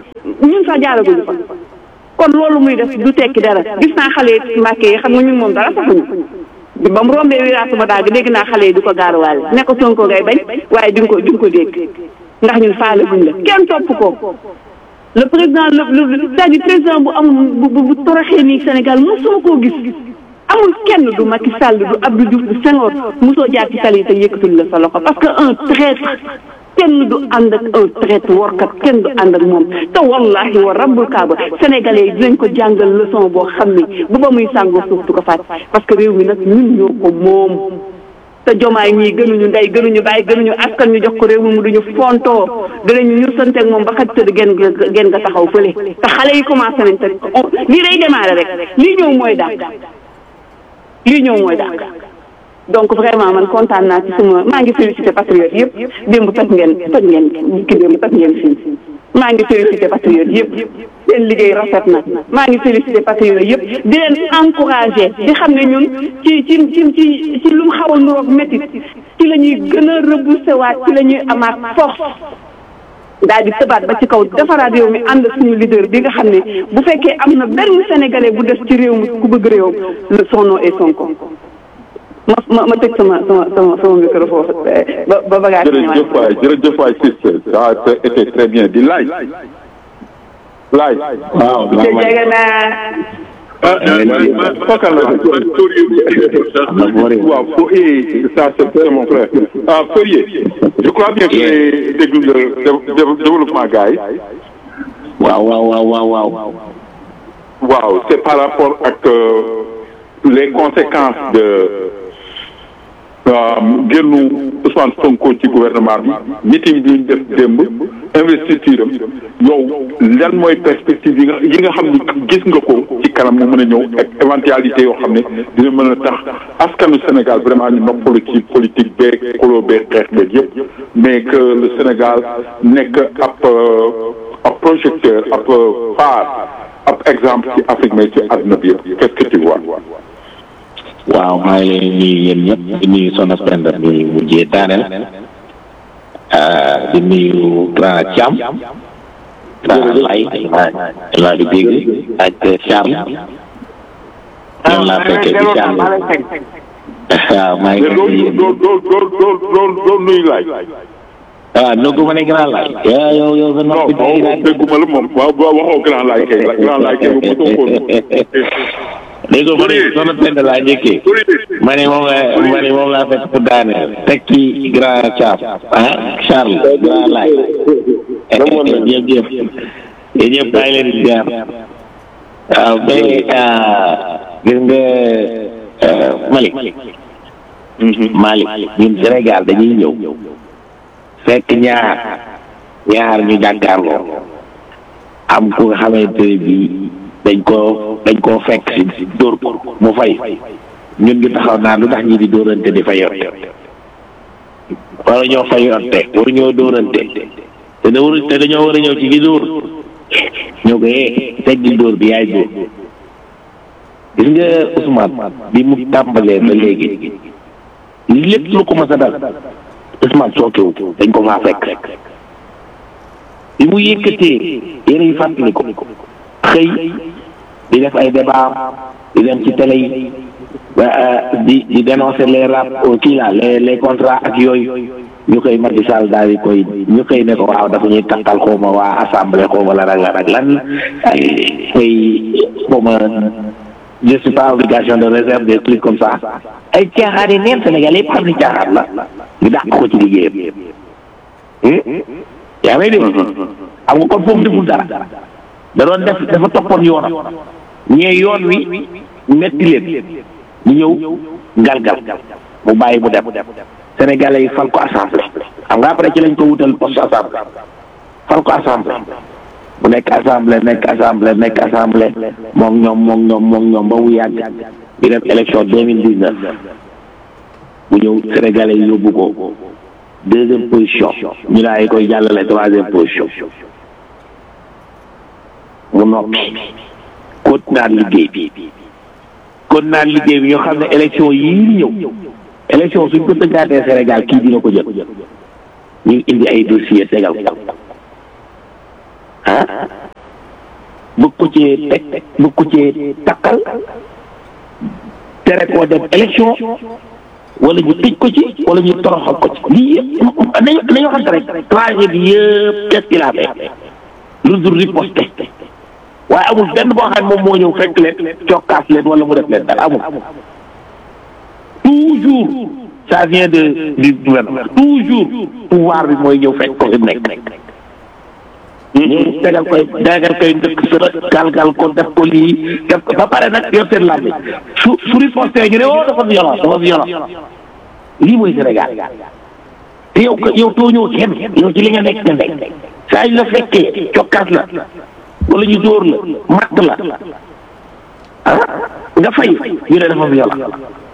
ñun sax jaaraguñu fa kon loolu muy def du tekki dara gis naa xale yi Mbàkke yi xam nga ñun moom dara saxuñu bi ba mu rombee wiraatu ba daal dégg naa xale yi di ko gaaruwaale ne ko Sonko ngay bañ waaye di nga ko di nga ko dégg ndax ñun faale buñ la kenn topp ko le président le le c'est-à-dire président bu amul bu bu toroxee nii Sénégal mosoo koo gis amul kenn du Macky Sall du Abdou Diouf du Senghor mosoo jaar ci tali te yëkkatul la sa loxo parce que un traître kenn du ànd ak un traître warkat kenn du ànd ak moom te wallahi wa rabbul kaaba sénégalais yi dinañ ko jàngal leçon boo xam ni bu ba muy sàngoo suuf du ko fàtte parce que réew mi nag ñun ñoo ko moom te jomaay ñii gënuñu ndey gënuñu bàyyi gënuñu askan ñu jox ko réew mi mu duñu fontoo dinañu ñu santeeg moom ba xaj tëdd gen gen nga taxaw fële te xale yi commencé nañ te lii day démarrer rek lii ñëw mooy dàq lii ñëw mooy dàq donc vraiment man kontaan naa ci suma maa ngi félicité patriote yëpp démb toj ngeen toj ngeen ki démb toj ngeen fii maa ngi félicité patriote yëpp seen liggéey rafet na maa ngi félicité patriote yëpp di leen encouragé di xam ne ñun ci ci ci ci ci lu mu xaw a nuroog métit ci la ñuy gën a reboussé waat ci la ñuy amaat force daal di tëbaat ba ci kaw defaraat réew mi ànd suñu leader bi nga xam ne bu fekkee am na benn sénégalais bu des ci réew mi ku bëgg réew le son nom est Sonko ma ma ma tëj sama sama sama sama micro foofu ba ba bagage. jërëjëf waay jërëjëf waay sister ça a été très bien di laaj. laaj. waaw monsieur Diegana. ah man fokkal la. waaw fo eh ça c'est mon frère. ah Fourier. je crois bien que déglu le développement gars yi. waaw waaw waaw waaw waaw. waaw c'est par rapport ak les conséquences de. génnu Ousmane Sonko ci gouvernement bi meeting bi ñu def démb investiture am yow lan mooy perspective yi nga yi nga xam ni gis nga ko ci kanam mu mën a ñëw ak éventualité yoo xam ne dina mën a tax askanu Sénégal vraiment ñu noppalu ci politique beeg xuloo beeg xeex beeg yëpp mais que le Sénégal nekk ab ab projecteur ab phare ab exemple ci Afrique mais ci àdduna bi yëpp qu'est-ce que tu vois waaw maa ngi leen nuyu yéen ñëpp di nuyu Soxna Penda mi mujjee daaneel di nuyu grand Thiam grand Lay laa di dégg ak Charles ñoom laa fekkee di Charles waaw maa ngi doo doo doo doo doo doo nuyu laaj waaw noo ma ne grand Lay yow yow sa non noppi tey non dégguma la moom waaw waxoo grand laay kay grand laay kay bu mosoo ko léegi ko ma ne soxna Penda laa njëkkee ma ne moom la ma ne moom laa fekk pour daaneel teg ci grand Thiam ah Charles grand laay ñëpp ñëpp yéen ñëpp bàyyi leen di jaar waaw mais gis nga Malick Malick ñun Sénégal dañuy ñëw fekk ñaar ñaar ñu jàkkaarloo am ku nga xamante ne bii dañ koo dañ koo fekk si dóor ko mu fay ñun ñu taxaw naan lu tax ñi di dóorante di fayoonte wala ñoo fayoonte waru ñoo dóorante te da war te dañoo war a ñëw ci gi dóor ñoo ko yee teggi dóor bi yaay dóor gis nga Ousmane bi mu tàmbalee ba léegi lépp lu ko mas a dal Ousmane sookewu dañ ko faa fekk bi mu yëkkatee yéen yi fàttali ko xëy di def ay débat di dem ci télé yi di di dénoncer les rap kii la les les contrats ak yooyu ñu koy Macky Sall daal di koy ñu koy ne ko waaw dafa ñuy takkal xawma waa assemblée xawma la rek ak lan ay koy xawma je suis pas obligation de réserve des trucs comme ça ay caaxaan yi neen Sénégal yëpp xam ni caaxaan la ñu dàq ko ci liggéeyam yaa may dégg xam nga kon foofu deful dara da doon def dafa toppoon yoonam ñee yoon wi metti leen ñu ñëw galgal mu bàyyi mu dem sénégalais yi fal ko assemblée xam nga après ci lañ ko wutal poste assemblée fal ko assemblée mu nekk assemblée nekk assemblée nekk assemblée moom ñoom moom ñoom moom ñoom ba mu yàgg di dem élection deux mille dix neuf mu ñëw sénégalais yi yóbbu ko deuxième position ñu daay koy jàllale troisième position mu noppi kon naan liggéey bi kon naan liggéey bi ñoo xam ne élection yii ñëw élection suñ ko tëggaatee Sénégal kii dina ko jël ñu indi ay dossier tegal ko ah bëgg ko cee teg bëgg ko cee takkal tere koo dem élection wala ñu tëj ko ci wala ñu toroxal ko ci lii yëpp nañu nañu waxante rek tragédie yëpp qu'est-ce qu'il a fait lu dul riposte waaye amul benn boo xam ne moom moo ñëw fekk leen cokkaas leen wala mu def leen dara amul toujours ça vient de du gouvernement toujours pouvoir bi mooy ñëw fekk ko fi mu nekk ñu tegal koy tegal koy ndëkk sër galgal ko def ko lii def ko ba pare nag yor seen làmbi su su riposté ñu ne oh dafa violent dafa violent lii mooy Sénégal te yow yow tooñoo kenn yow ci li nga nekk nga nekk saa yu la fekkee cokkaas la wala ñu dóor la matt la ah nga fay ñu ne dafa violent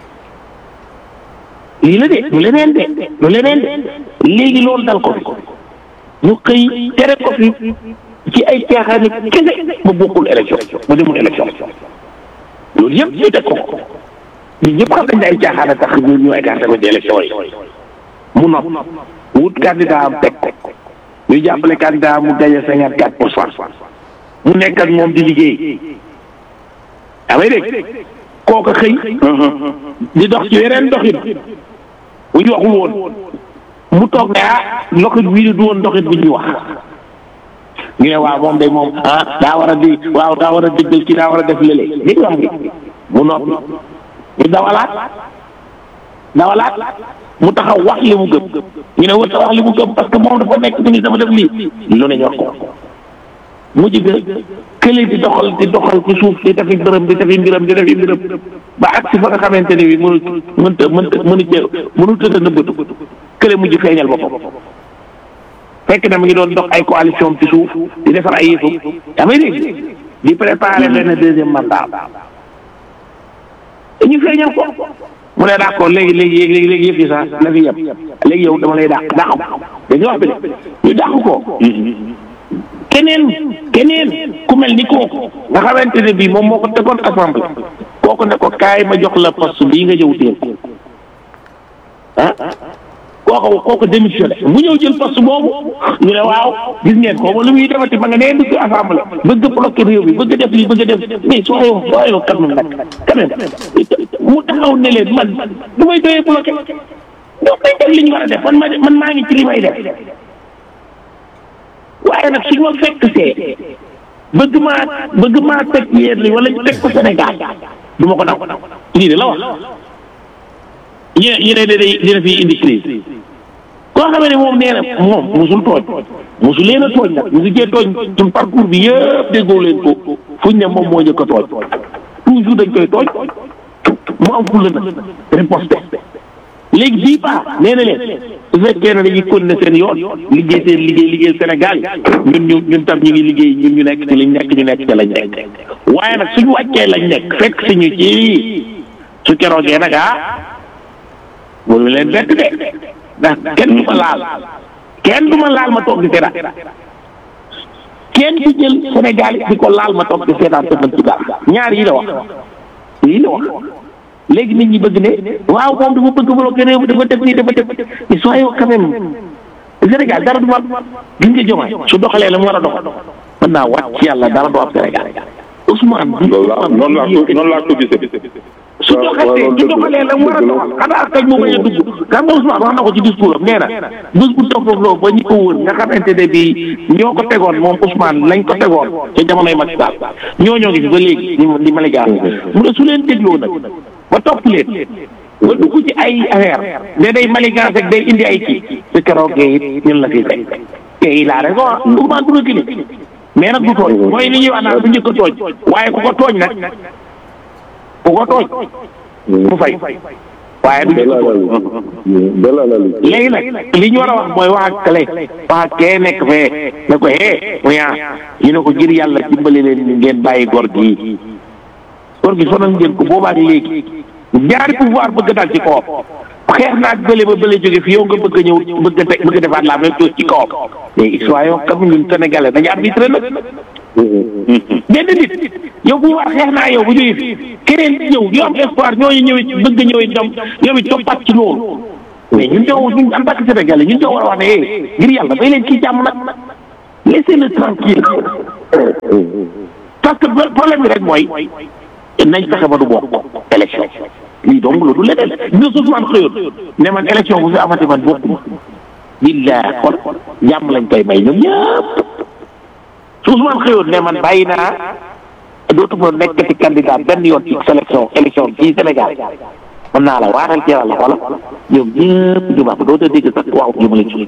lii la de lu leneen de lu leneen de léegi loolu dal ko ñu xëy tere ko fi ci ay caaxaan yi kese ba bokkul élection ba demul élection loolu yëpp ñu teg ko ñun ñëpp xam nañ ne ay caaxaan a tax ñu ñu écarté ko ci élection yi mu nopp wut candidat am teg ko ñu jàppale candidat mu gagné cinquante quatre pour cent mu nekk ak moom di liggéey amay dégg kooka xëy di dox ci yeneen doxin bu ñu waxul woon mu toog ne ah loxit wii du woon doxit bu ñuy wax ñu ne waaw moom day moom ah daa war a di waaw daa war a déggal ci daa war a def lële li wax ngi mu noppi ñu dawalaat dawalaat mu taxaw wax li mu gëm ñu ne wër ta wax li mu gëm parce que moom dafa nekk ministre dafa def lii lu ne ñor ko mujj ga kële di doxal di doxal ci suuf di defi mbërëm di defi mbiram di defi mbiram ba ak si fa nga xamante ne bi mënu mënta mënta mënu cee mënu tëdd nëbbatu kële mujj feeñal boppam fekk na mu ngi doon dox ay coalition ci suuf di defar ay yëfu yaa may dégg di préparer benn deuxième mandat dañu feeñal ko mu ne d'accord léegi léegi léegi léegi yëf yi sax na fi yem léegi yow dama lay dàq dàq ko dañu wax bi de ñu dàq ko keneen keneen ku mel ni kooku nga xamante ne bii moom moo ko tegoon assemblée kooku ne ko kaay ma jox la poste bii nga jëw teel ah kooku kooku démissionné mu ñëw jël poste boobu ñu ne waaw gis ngeen ko lu muy defati ba nga nee dugg assemblée bëgg a bloqué réew bi bëgg a def lii bëgg a def mais soo yow soo yow quand même nag quand même mu taxaw ne leen man du may doyee bloqué ñoom dañ def li ñu war a def man ma man maa ngi ci li may def waaye nag suñu ma fekk see bëgg maa bëgg maa teg yéen li wala ñu teg ko Sénégal du ma ko daw lii de la wax ñu ne ñu ne day dina fi indi crise koo xamee ne moom nee na moom musul tooñ musul leen a tooñ nag mu ngi jee tooñ suñ parcours bi yëpp déggoo leen ko fuñ ne moom moo njëkk a tooñ toujours dañ koy tooñ mu am fulla nag riposte léegi bii baax nee na leen su fekkee ne dañuy continuer seen yoon liggéey seen liggéey liggéey Sénégal ñun ñu ñun tam ñu ngi liggéey ñun ñu nekk ci liñ nekk ñu nekk ci lañ nekk waaye nag suñu wàccee lañ nekk fekk suñu ci su keroogee nag ah boobu leen bett de ndax kenn du ma laal kenn du ma laal ma toog di seetaan kenn du jël Sénégal di ko laal ma toog di seetaan te mën ci dara ñaar yi la wax yi la wax léegi nit ñi bëgg ne waaw moom dafa bëgg bloqué réew mi dafa def nii dafa def mais soyez quand même Sénégal dara du ma gis nga jomaay su doxalee la mu war a doxal mën naa wàcc ci yàlla dara du am Sénégal Ousmane. loolu laa noonu laa ko noonu laa ko gisee. su doxalee su doxalee la mu war a doxal xanaa kañ mu bañ a dugg xam nga Ousmane wax na ko ci discours am nee na bés bu toog foofu ba ñi ko wër nga xamante ne bii ñoo ko tegoon moom Ousmane lañ ko tegoon ca jamonoy Macky Sall ñoo ñoo ngi fi ba léegi ni ni ma la jaar mu ne su leen dégloo nag ba topp leen ba dugg ci ay affaire ne day maligance ak day indi ay kii su keroog it ñun la fi fekk te il a raison Ousmane du reculer mais nag du tooñ mooy li ñuy wax naan du njëkk a tooñ waaye ku ko tooñ nag ku ko tooñ mu fay waaye du njëkk a tooñ léegi nag li ñu war a wax mooy wax ak kële wax ak kee nekk fee ne ko hee mu yaa ñu ne ko ngir yàlla dimbali leen ngeen bàyyi góor gi góor gi sonal ngeen ko boobaak léegi ñaari pouvoir bëgg dal ci kawam xeex naag bële ba bële jóge fi yow nga bëgg a ñëw bëgg a teg bëgg a defaat la même chose ci kawam mais soyons comme ñun sénégalais dañu arbitré nag benn nit yow bu war xeex naa yow bu jógee fi keneen ñëw ñu am espoir ñooñu ñëwee bëgg a ñëwee ñoom ñoom it toppaat ci loolu mais ñun ñoo ñun en tant que sénégalais ñun ñoo war a wax ne eh ngir yàlla bay leen kii jàmm nag laissez-le tranquille parce que problème bi rek mooy nañ fexe ba du bokk élection lii donc loolu leneen ñu Ousmane xëyoon ne man élection bu fi amati man bokkuma billahi kon jàmm lañ koy may ñoom ñëpp su Ousmane xëyoon ne man bàyyi naa dootuma nekkati candidat benn yoon ci sélection élection ci Sénégal mën naa la waatal ci yàlla xoola ñoom ñëpp ñu baax dootoo dégg sax waaw jëmale ci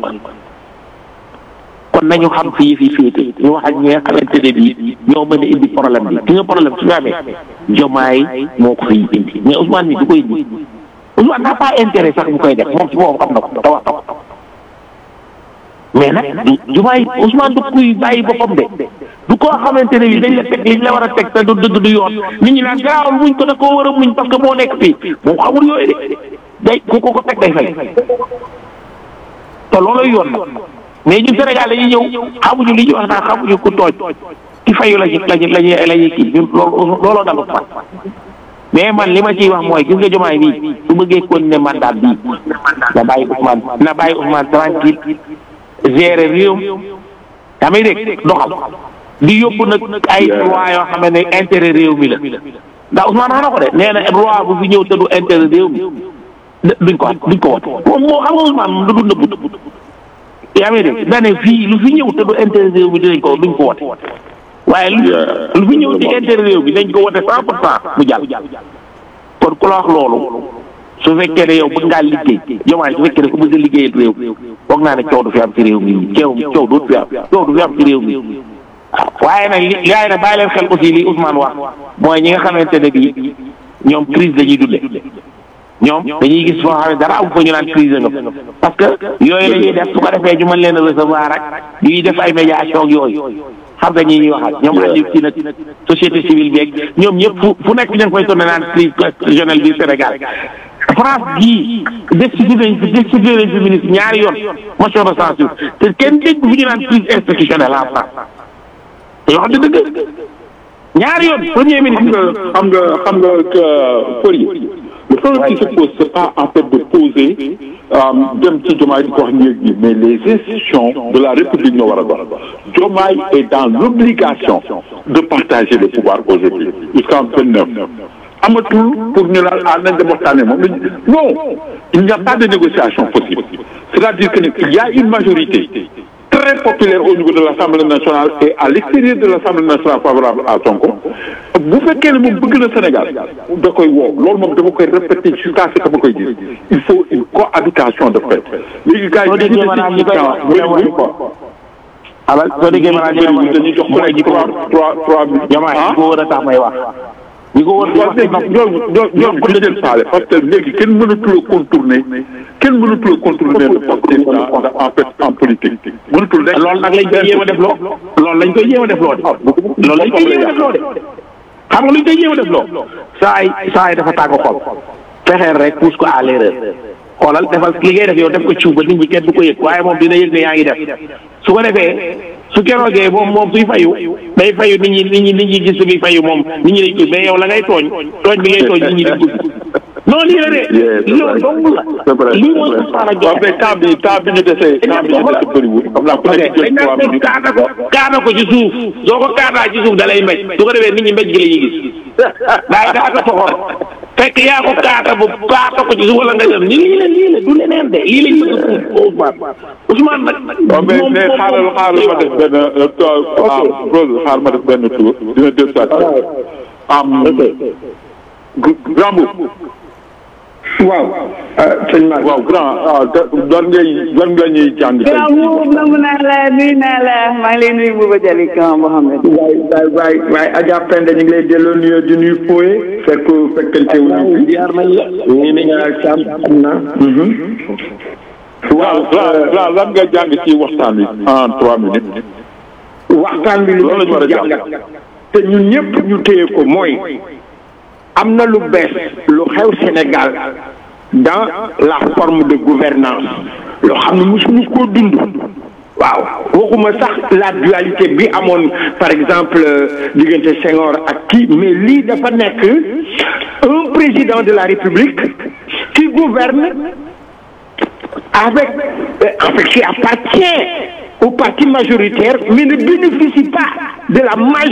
kon nañu xam fii fii féete ñu wax ak ñi nga xamante ne bii ñoo mën a indi problème bi ki nga problème su ñu amee jomaay moo ko fiy indi mais Ousmane mi du koy indi Ousmane n'a pas intérêt sax bu koy def moom si moom xam na ko te wax na ko mais nag jomaay Ousmane du kuy bàyyi boppam de du koo xamante ne bii dañ la teg liñ la war a teg te du dëgg du yoon nit ñi naan garaawul muñ ko da koo war a muñ parce que moo nekk fii moom xamul yooyu de day ku ko ko teg day fay te loolooy yoon nag mais ñun Sénégal dañuy ñëw xamuñu li ñuy wax naan xamuñu ku tooj ki fayu lañu lañu lañu la ñuy kii ñun loolu looloo dalu fa mais man li ma ciy wax mooy gis nga jomaay bii su bëggee kon ne mandat bii na bàyyi Ousmane na bàyyi Ousmane tranquille gérer réew tamit rek doxal di yóbbu nag ay loi yoo xam ne intérêt réew mi la ndax Ousmane wax na ko de nee na loi bu fi ñëw te du intérêt réew mi duñ ko duñ ko wote moom moo xam nga Ousmane moom du du nëbbu yaa ngi dégg daane fii lu fi ñëw te du intérêt réew mi dinañ ko duñ ko wote waaye lu lu fi ñëw ci intérêt réew mi dañ ko wote cent pour cent mu jàll kon ku la wax loolu su fekkee ne yow bëgg ngaa liggéey jomaay su fekkee ne ku bëgg a liggéeyal réew foog naa ne coow du fi am ci réew mi coow coow du fi am coow du fi am ci réew mi waaw waaye nag li yaay nag bàyyi leen xel aussi li Ousmane wax mooy ñi nga xamante ne bii ñoom crise dañuy dundee ñoom dañuy gis foo xam ne dara am fa ñu naan crise nga parce que yooyu la ñuy def su ko defee ñu mën leen a recevoir ak ñuy def ay médiation ak yooyu xam nga ñi ñuy waxaat ñoom Aliou ci nag société civile beeg ñoom ñëpp fu fu nekk ñu ngi koy tourné naan crise constitutionnelle bi Sénégal France gii destitué nañ fi destitué nañ fi ministre ñaari yoon motion de censure te kenn dégg fu ñu naan crise institutionnelle en France te yoo xam ne dëgg ñaari yoon premier ministre xam nga xam nga Fori le problème qui se pose c'est pas en fait de poser dem ci Diomaye di ko wax ñeeg ñi mais les institutions de la République ñoo war a dox Diomaye est dans l'obligation de partager les pouvoirs aujourd'hui jusqu'en vingt-neuf amatul pour ñu naan ah nañ dem waxtaanee moom lañ non il n'y a pas de négociation possible c'est-à-dire que il y a une majorité très populaire au niveau de l'Assemblée nationale et à l'extérieur de l'Assemblée nationale favorable à Sonko bu fekkee ne moom bëgg na Sénégal da koy woo loolu moom dama koy répéter jusqu'à ce que ma koy gis il faut une cohabitation de fait léegi gars yi dañuy bëri quoi alal soo déggee maanaam ñu ne dañuy jox mooy ñi ko trois trois trois mille Diomaye ñi ko war a tax may wax ñi ko war a waaw léegi ñooñu ñooñu bu jël faale parce que léegi kenn mënatul a contourner kenn mënatul a contourner le Pastef en fait en politique mënatul nekk loolu nag lañ koy jéem a def loo loolu lañ koy jéem a def loo de loolu lañ koy jéem a def loo de xam nga luñ koy jéem a def loo saa yi saa yi dafa tàng xol fexeel rek pousse ko à l'erreur xoolal defal li ngay def yow def ko ciw ba nit ñi kenn du ko yëg waaye moom dina yëg ne yaa ngi def su ko defee su keroogee moom moom suy fayu day fayu nit ñi nit ñi nit ñi gis su muy fayu moom nit ñi dañ ko mais yow la ngay tooñ tooñ bi ngay tooñ nit ñi dañ ko non lii la de loolu dong la lii mooy Ousmane ak waaw mais temps bi temps bi ñu desee temps bi ñu desee bëriwul xam naa ku nekk jël trois minutes kaana ko kaana ko ci suuf soo ko kaanaa ci suuf da lay mbéj su ko defee nit ñi mbéj gi la ñuy gis waaye daa ko soxor fekk yaa ko kaata bu kaata ko ci suuf wala nga dem ni lii la lii la du leneen de lii lañ bëgg a Ousmane Ousmane nag waaw mais mais xaaral xaaral ma def benn ah Rose xaaral ma def benn tour dina deux saa am grand boub waaw sëñ Mar waaw grand ah doon ngay doon nga ñuy jàng tey grand boobu nangu naa la nuyu naa la maa ngi lay nuyu Bouba Diallo Kan Mohamed. waay waay waay waay Adja Penda ñu ngi lay delloo nuyoo di nuyu Foye fekk fekkante wu ñu fi. jaar nañ la ñu ne ñaar càmm xam naa. waaw grand grand lan nga jàng ci waxtaan wi en trois minutes waxtaan bi lu Loolu la ñu war a ci jàngat te ñun ñëpp ñu téye ko mooy am na lu bees lu xew Sénégal dans la forme de gouvernance loo xam ne mosuñu koo dund waaw waxuma sax la dualité bi amoon par exemple diggante Senghor ak kii mais lii dafa nekk un président de la République qui gouverne avec en fait qui appartient au parti majoritaire mais ne bénéficie pas de la